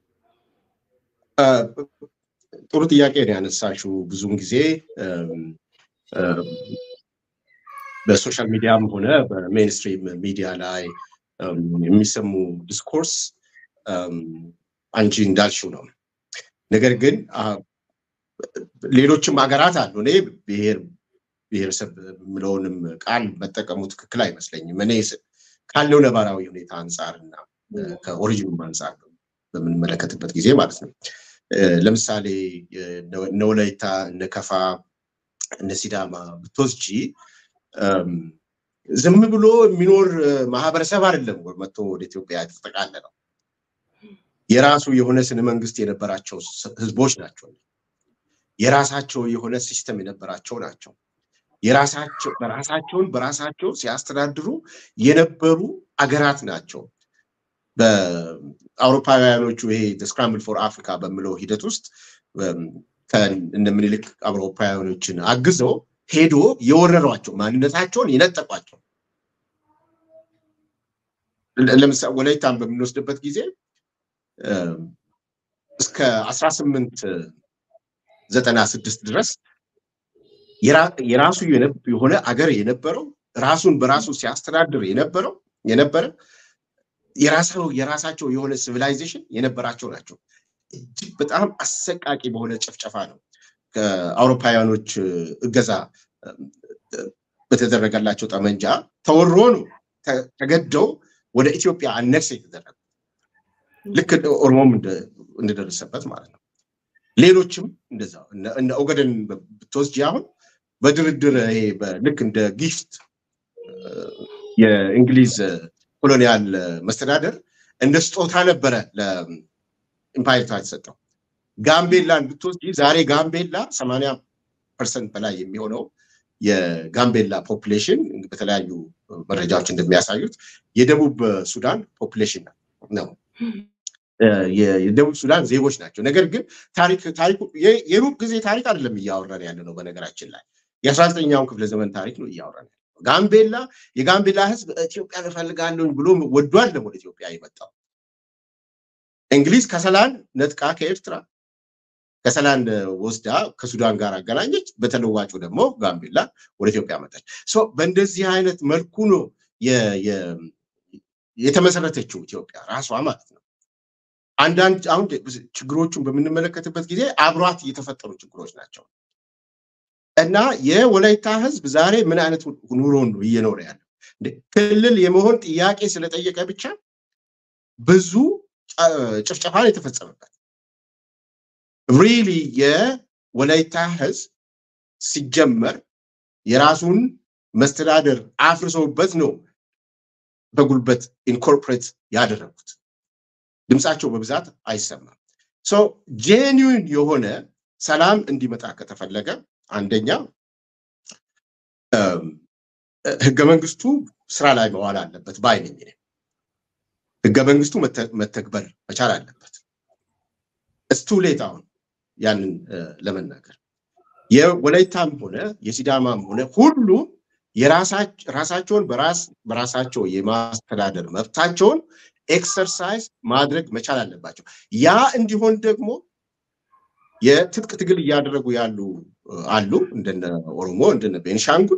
ጥሩ ጥያቄ ነው ያነሳሽው። ብዙውን ጊዜ በሶሻል ሚዲያም ሆነ በሜንስትሪም ሚዲያ ላይ የሚሰሙ ዲስኮርስ አንቺ እንዳልሽው ነው። ነገር ግን ሌሎችም ሀገራት አሉ። እኔ ብሔር ብሔረሰብ የምለውንም ቃል መጠቀሙ ትክክል አይመስለኝም። እኔ ካለው ነባራዊ ሁኔታ አንጻር እና ከኦሪጂኑም አንጻር በምንመለከትበት ጊዜ ማለት ነው። ለምሳሌ እነ ወላይታ፣ እነ ከፋ፣ እነ ሲዳማ ብትወስጂ ዝም ብሎ የሚኖር ማህበረሰብ አይደለም መጥቶ ወደ ኢትዮጵያ የተጠቃለለው። የራሱ የሆነ ስነ መንግስት የነበራቸው ህዝቦች ናቸው። የራሳቸው የሆነ ሲስተም የነበራቸው ናቸው። የራሳቸው በራሳቸውን በራሳቸው ሲያስተዳድሩ የነበሩ አገራት ናቸው። በአውሮፓውያኖቹ ይሄ ስክራምብል ፎር አፍሪካ በሚለው ሂደት ውስጥ እነ ምኒልክ አውሮፓውያኖችን አግዘው ሄዶ የወረሯቸው ማንነታቸውን የነጠቋቸው። ለምሳሌ ወላይታን በምንወስድበት ጊዜ እስከ አስራ ስምንት ዘጠና ስድስት ድረስ የራሱ የሆነ አገር የነበረው ራሱን በራሱ ሲያስተዳድር የነበረው የነበረ የራሳቸው የሆነ ሲቪላይዜሽን የነበራቸው ናቸው። እጅግ በጣም አሰቃቂ በሆነ ጭፍጨፋ ነው ከአውሮፓውያኖች እገዛ በተደረገላቸው ጠመንጃ ተወሮ ነው ተገደው ወደ ኢትዮጵያ አነክስ የተደረገ ልክ ኦሮሞም እንደደረሰበት ማለት ነው። ሌሎችም እንደዛ እነ ኦገደን ብትወስጂ አሁን በድርድር ይሄ ልክ እንደ ጊፍት የእንግሊዝ ኮሎኒያል መስተዳደር እንደ ስጦታ ነበረ ለኢምፓየርቷ የተሰጠው። ጋምቤላን ብትወስጂ ዛሬ ጋምቤላ ሰማንያ ፐርሰንት በላይ የሚሆነው የጋምቤላ ፖፕሌሽን በተለያዩ መረጃዎች እንደሚያሳዩት የደቡብ ሱዳን ፖፕሌሽን ነው። የደቡብ ሱዳን ዜጎች ናቸው። ነገር ግን ታሪክ ታሪኩ የሩቅ ጊዜ ታሪክ አይደለም እያወራን ያለ ነው። በነገራችን ላይ የአስራ ዘጠኛውን ክፍለ ዘመን ታሪክ ነው እያወራን ጋምቤላ የጋምቤላ ህዝብ ኢትዮጵያን እፈልጋለሁ ብሎ ወዶ አይደለም ወደ ኢትዮጵያ የመጣው። እንግሊዝ ከሰላን ነጥቃ ከኤርትራ ከሰላን ወስዳ ከሱዳን ጋር አገናኘች። በተለዋጩ ደግሞ ጋምቤላ ወደ ኢትዮጵያ መጣች። በእንደዚህ አይነት መልኩ ነው የተመሰረተችው ኢትዮጵያ ራሷ ማለት ነው። አንዳንድ አሁን ችግሮቹን በምንመለከትበት ጊዜ አብሯት የተፈጠሩ ችግሮች ናቸው እና የወላይታ ህዝብ ዛሬ ምን አይነት ኑሮን ነው እየኖረ ያለው? ክልል የመሆን ጥያቄ ስለጠየቀ ብቻ ብዙ ጭፍጨፋን የተፈጸመበት ሪሊ የወላይታ ህዝብ ሲጀመር የራሱን መስተዳደር አፍርሰውበት ነው በጉልበት ኢንኮርፖሬት ያደረጉት። ድምፃቸው በብዛት አይሰማም። ሶ ጄኒዊን የሆነ ሰላም እንዲመጣ ከተፈለገ አንደኛ ህገ መንግስቱ ስራ ላይ መዋል አለበት ባይ ነኝ። ህገ መንግስቱ መተግበር መቻል አለበት። እስቱ ሌት አሁን ያንን ለመናገር የወላይታም ሆነ የሲዳማም ሆነ ሁሉም የራሳቸውን በራሳቸው የማስተዳደር መብታቸውን ኤክሰርሳይዝ ማድረግ መቻል አለባቸው። ያ እንዲሆን ደግሞ የትጥቅ ትግል እያደረጉ ያሉ አሉ፣ እንደነ ኦሮሞ እንደነ ቤንሻንጉል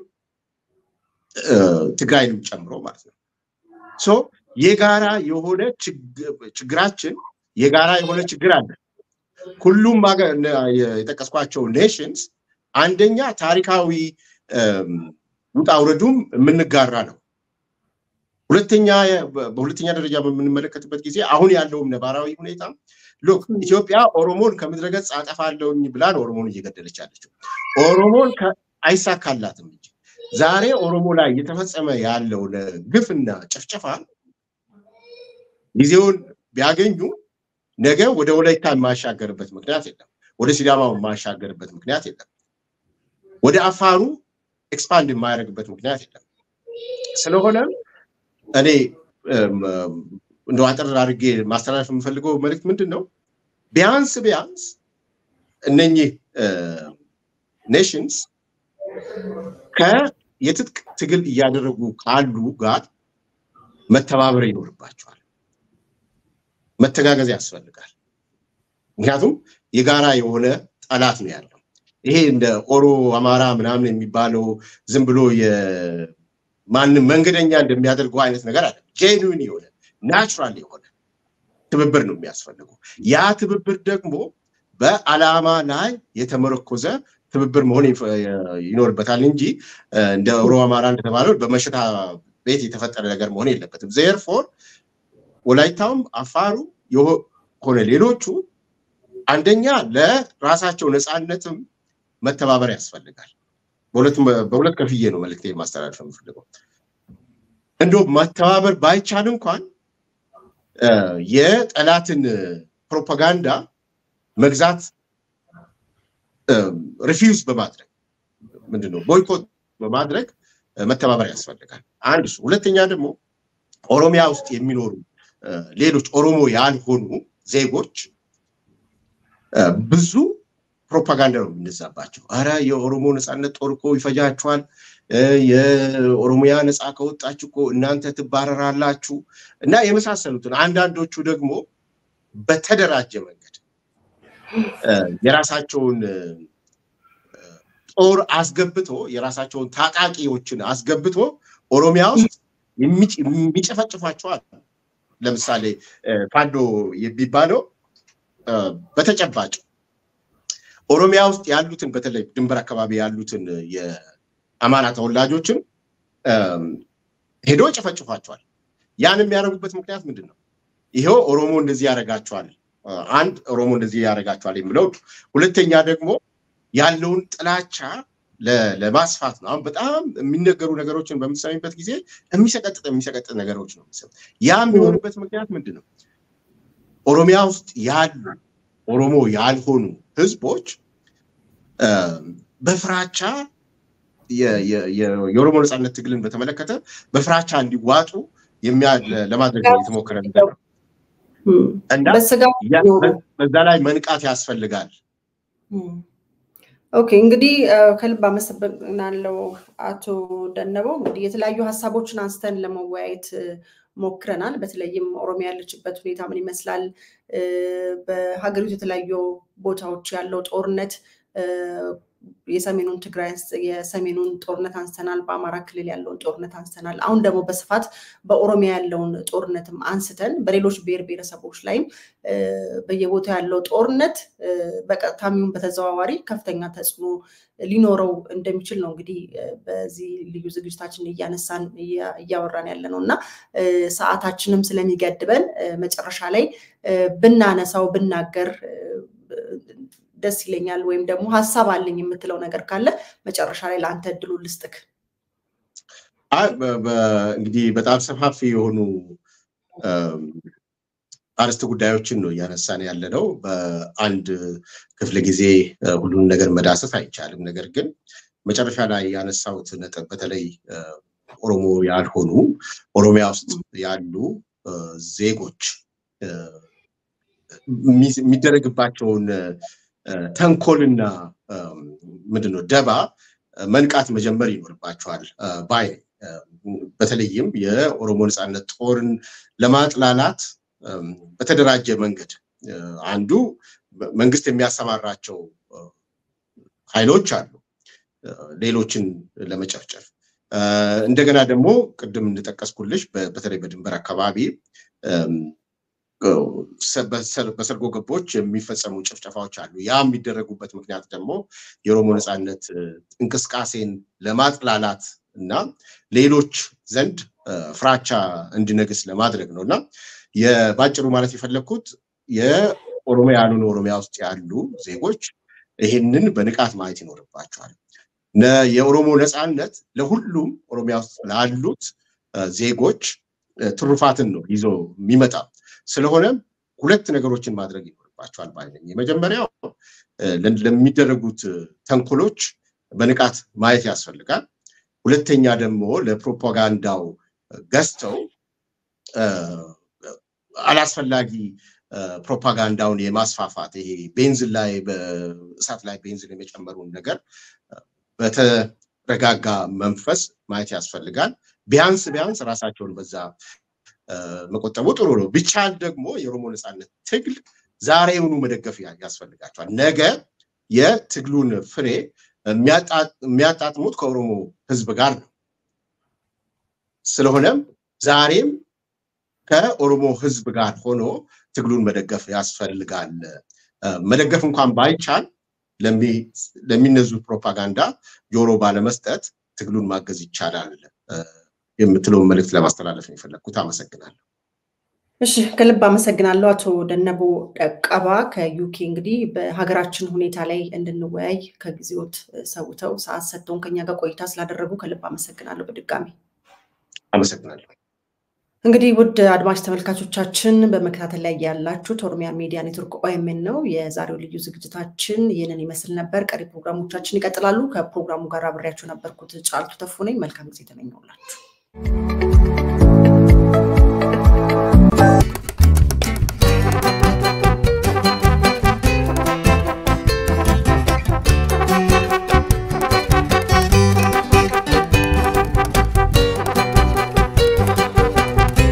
ትግራይንም ጨምሮ ማለት ነው። ሶ የጋራ የሆነ ችግራችን የጋራ የሆነ ችግር አለ። ሁሉም የጠቀስኳቸው ኔሽንስ አንደኛ ታሪካዊ ውጣ ውረዱም የምንጋራ ነው። ሁለተኛ በሁለተኛ ደረጃ በምንመለከትበት ጊዜ አሁን ያለውም ነባራዊ ሁኔታ ሎክ ኢትዮጵያ ኦሮሞን ከምድረገጽ አጠፋለሁኝ ብላን ኦሮሞን እየገደለች ያለችው ኦሮሞን አይሳካላትም እንጂ ዛሬ ኦሮሞ ላይ እየተፈጸመ ያለው ግፍና ጭፍጨፋ ጊዜውን ቢያገኙ ነገ ወደ ወላይታ የማሻገርበት ምክንያት የለም። ወደ ሲዳማ የማሻገርበት ምክንያት የለም። ወደ አፋሩ ኤክስፓንድ የማያደርግበት ምክንያት የለም። ስለሆነም እኔ እንደ አጠር አድርጌ ማስተላለፍ የምፈልገው መልዕክት ምንድን ነው? ቢያንስ ቢያንስ እነኚህ ኔሽንስ ከየትጥቅ ትግል እያደረጉ ካሉ ጋር መተባበር ይኖርባቸዋል። መተጋገዝ ያስፈልጋል። ምክንያቱም የጋራ የሆነ ጠላት ነው ያለው። ይሄ እንደ ኦሮ አማራ ምናምን የሚባለው ዝም ብሎ ማንም መንገደኛ እንደሚያደርገው አይነት ነገር አለ። ጄኑዊን የሆነ ናቹራል የሆነ ትብብር ነው የሚያስፈልገው። ያ ትብብር ደግሞ በዓላማ ላይ የተመረኮዘ ትብብር መሆን ይኖርበታል እንጂ እንደ ኦሮ አማራ እንደተባለው በመሸታ ቤት የተፈጠረ ነገር መሆን የለበትም። ዜርፎር ወላይታውም አፋሩ ሆነ ሌሎቹ አንደኛ ለራሳቸው ነፃነትም መተባበር ያስፈልጋል። በሁለት ከፍዬ ነው መልዕክቴ ማስተላለፍ የምፈልገው። እንዶ መተባበር ባይቻል እንኳን የጠላትን ፕሮፓጋንዳ መግዛት ሪፊውዝ በማድረግ ምንድነው ቦይኮት በማድረግ መተባበር ያስፈልጋል። አንድ እሱ። ሁለተኛ ደግሞ ኦሮሚያ ውስጥ የሚኖሩ ሌሎች ኦሮሞ ያልሆኑ ዜጎች ብዙ ፕሮፓጋንዳ ነው የሚነዛባቸው። አረ የኦሮሞ ነፃነት ጦር እኮ ይፈጃችኋል፣ የኦሮሚያ ነፃ ከወጣች እኮ እናንተ ትባረራላችሁ እና የመሳሰሉትን አንዳንዶቹ ደግሞ በተደራጀ መንገድ የራሳቸውን ጦር አስገብቶ የራሳቸውን ታጣቂዎችን አስገብቶ ኦሮሚያ ውስጥ የሚጨፈጭፏቸው አሉ። ለምሳሌ ፋኖ የሚባለው በተጨባጭ ኦሮሚያ ውስጥ ያሉትን በተለይ ድንበር አካባቢ ያሉትን የአማራ ተወላጆችን ሄዶ ይጨፈጭፏቸዋል። ያን የሚያደርጉበት ምክንያት ምንድን ነው? ይኸው ኦሮሞ እንደዚህ ያደርጋቸዋል፣ አንድ ኦሮሞ እንደዚህ ያደርጋቸዋል የሚለው፣ ሁለተኛ ደግሞ ያለውን ጥላቻ ለማስፋት ነው። አሁን በጣም የሚነገሩ ነገሮችን በምትሰሚበት ጊዜ የሚሰቀጥጥ የሚሰቀጥጥ ነገሮች ነው። ያ የሚሆንበት ምክንያት ምንድን ነው? ኦሮሚያ ውስጥ ያሉ ኦሮሞ ያልሆኑ ህዝቦች በፍራቻ የኦሮሞ ነፃነት ትግልን በተመለከተ በፍራቻ እንዲዋጡ ለማድረግ የተሞከረ ነገር ነው እና በዛ ላይ መንቃት ያስፈልጋል። ኦኬ እንግዲህ ከልብ አመሰግናለሁ አቶ ደነበው። እንግዲህ የተለያዩ ሀሳቦችን አንስተን ለመወያየት ሞክረናል። በተለይም ኦሮሚያ ያለችበት ሁኔታ ምን ይመስላል፣ በሀገሪቱ የተለያዩ ቦታዎች ያለው ጦርነት የሰሜኑን ትግራይ የሰሜኑን ጦርነት አንስተናል። በአማራ ክልል ያለውን ጦርነት አንስተናል። አሁን ደግሞ በስፋት በኦሮሚያ ያለውን ጦርነትም አንስተን በሌሎች ብሔር ብሔረሰቦች ላይም በየቦታው ያለው ጦርነት በቀጥታም ይሁን በተዘዋዋሪ ከፍተኛ ተጽዕኖ ሊኖረው እንደሚችል ነው እንግዲህ በዚህ ልዩ ዝግጅታችን እያነሳን እያወራን ያለ ነው እና ሰዓታችንም ስለሚገድበን መጨረሻ ላይ ብናነሳው ብናገር ደስ ይለኛል። ወይም ደግሞ ሀሳብ አለኝ የምትለው ነገር ካለ መጨረሻ ላይ ለአንተ እድሉ ልስጥክ። እንግዲህ በጣም ሰፋፊ የሆኑ አርዕስተ ጉዳዮችን ነው እያነሳን ያለ ነው። በአንድ ክፍለ ጊዜ ሁሉን ነገር መዳሰስ አይቻልም። ነገር ግን መጨረሻ ላይ ያነሳሁት ነጥብ በተለይ ኦሮሞ ያልሆኑ ኦሮሚያ ውስጥ ያሉ ዜጎች የሚደረግባቸውን ተንኮልና ምንድነው ደባ መንቃት መጀመር ይኖርባቸዋል ባይ በተለይም የኦሮሞ ነፃነት ጦርን ለማጥላላት በተደራጀ መንገድ አንዱ መንግስት የሚያሰማራቸው ኃይሎች አሉ ሌሎችን ለመጨፍጨፍ እንደገና ደግሞ ቅድም እንደጠቀስኩልሽ በተለይ በድንበር አካባቢ በሰርጎ ገቦች የሚፈጸሙ ጭፍጨፋዎች አሉ። ያ የሚደረጉበት ምክንያት ደግሞ የኦሮሞ ነፃነት እንቅስቃሴን ለማጥላላት እና ሌሎች ዘንድ ፍራቻ እንዲነግስ ለማድረግ ነው እና በአጭሩ ማለት የፈለግኩት የኦሮሚያ ያልሆኑ ኦሮሚያ ውስጥ ያሉ ዜጎች ይህንን በንቃት ማየት ይኖርባቸዋል። የኦሮሞ ነፃነት ለሁሉም ኦሮሚያ ውስጥ ላሉት ዜጎች ትሩፋትን ነው ይዞ የሚመጣ ስለሆነም ሁለት ነገሮችን ማድረግ ይኖርባቸዋል ባይ ነኝ። የመጀመሪያው ለሚደረጉት ተንኮሎች በንቃት ማየት ያስፈልጋል። ሁለተኛ ደግሞ ለፕሮፓጋንዳው ገዝተው አላስፈላጊ ፕሮፓጋንዳውን የማስፋፋት ይሄ ቤንዝን ላይ በእሳት ላይ ቤንዝን የመጨመሩን ነገር በተረጋጋ መንፈስ ማየት ያስፈልጋል። ቢያንስ ቢያንስ ራሳቸውን በዛ መቆጠቡ ጥሩ ነው። ቢቻል ደግሞ የኦሮሞ ነፃነት ትግል ዛሬውኑ መደገፍ ያስፈልጋቸዋል። ነገ የትግሉን ፍሬ የሚያጣጥሙት ከኦሮሞ ሕዝብ ጋር ነው። ስለሆነም ዛሬም ከኦሮሞ ሕዝብ ጋር ሆኖ ትግሉን መደገፍ ያስፈልጋል። መደገፍ እንኳን ባይቻል ለሚነዙት ፕሮፓጋንዳ ጆሮ ባለመስጠት ትግሉን ማገዝ ይቻላል የምትለውን መልእክት ለማስተላለፍ ነው የፈለግኩት። አመሰግናለሁ። እሺ፣ ከልብ አመሰግናለሁ አቶ ደነቦ ቀባ ከዩኬ። እንግዲህ በሀገራችን ሁኔታ ላይ እንድንወያይ ከጊዜዎት ሰውተው ሰዓት ሰጥተውን ከኛ ጋር ቆይታ ስላደረጉ ከልብ አመሰግናለሁ። በድጋሚ አመሰግናለሁ። እንግዲህ ውድ አድማጭ ተመልካቾቻችን በመከታተል ላይ ያላችሁት ኦሮሚያ ሚዲያ ኔትወርክ ኦኤምን ነው። የዛሬው ልዩ ዝግጅታችን ይህንን ይመስል ነበር። ቀሪ ፕሮግራሞቻችን ይቀጥላሉ። ከፕሮግራሙ ጋር አብሬያችሁ ነበርኩት ጫልቱ ተፉ ነኝ። መልካም ጊዜ ተመኘውላችሁ።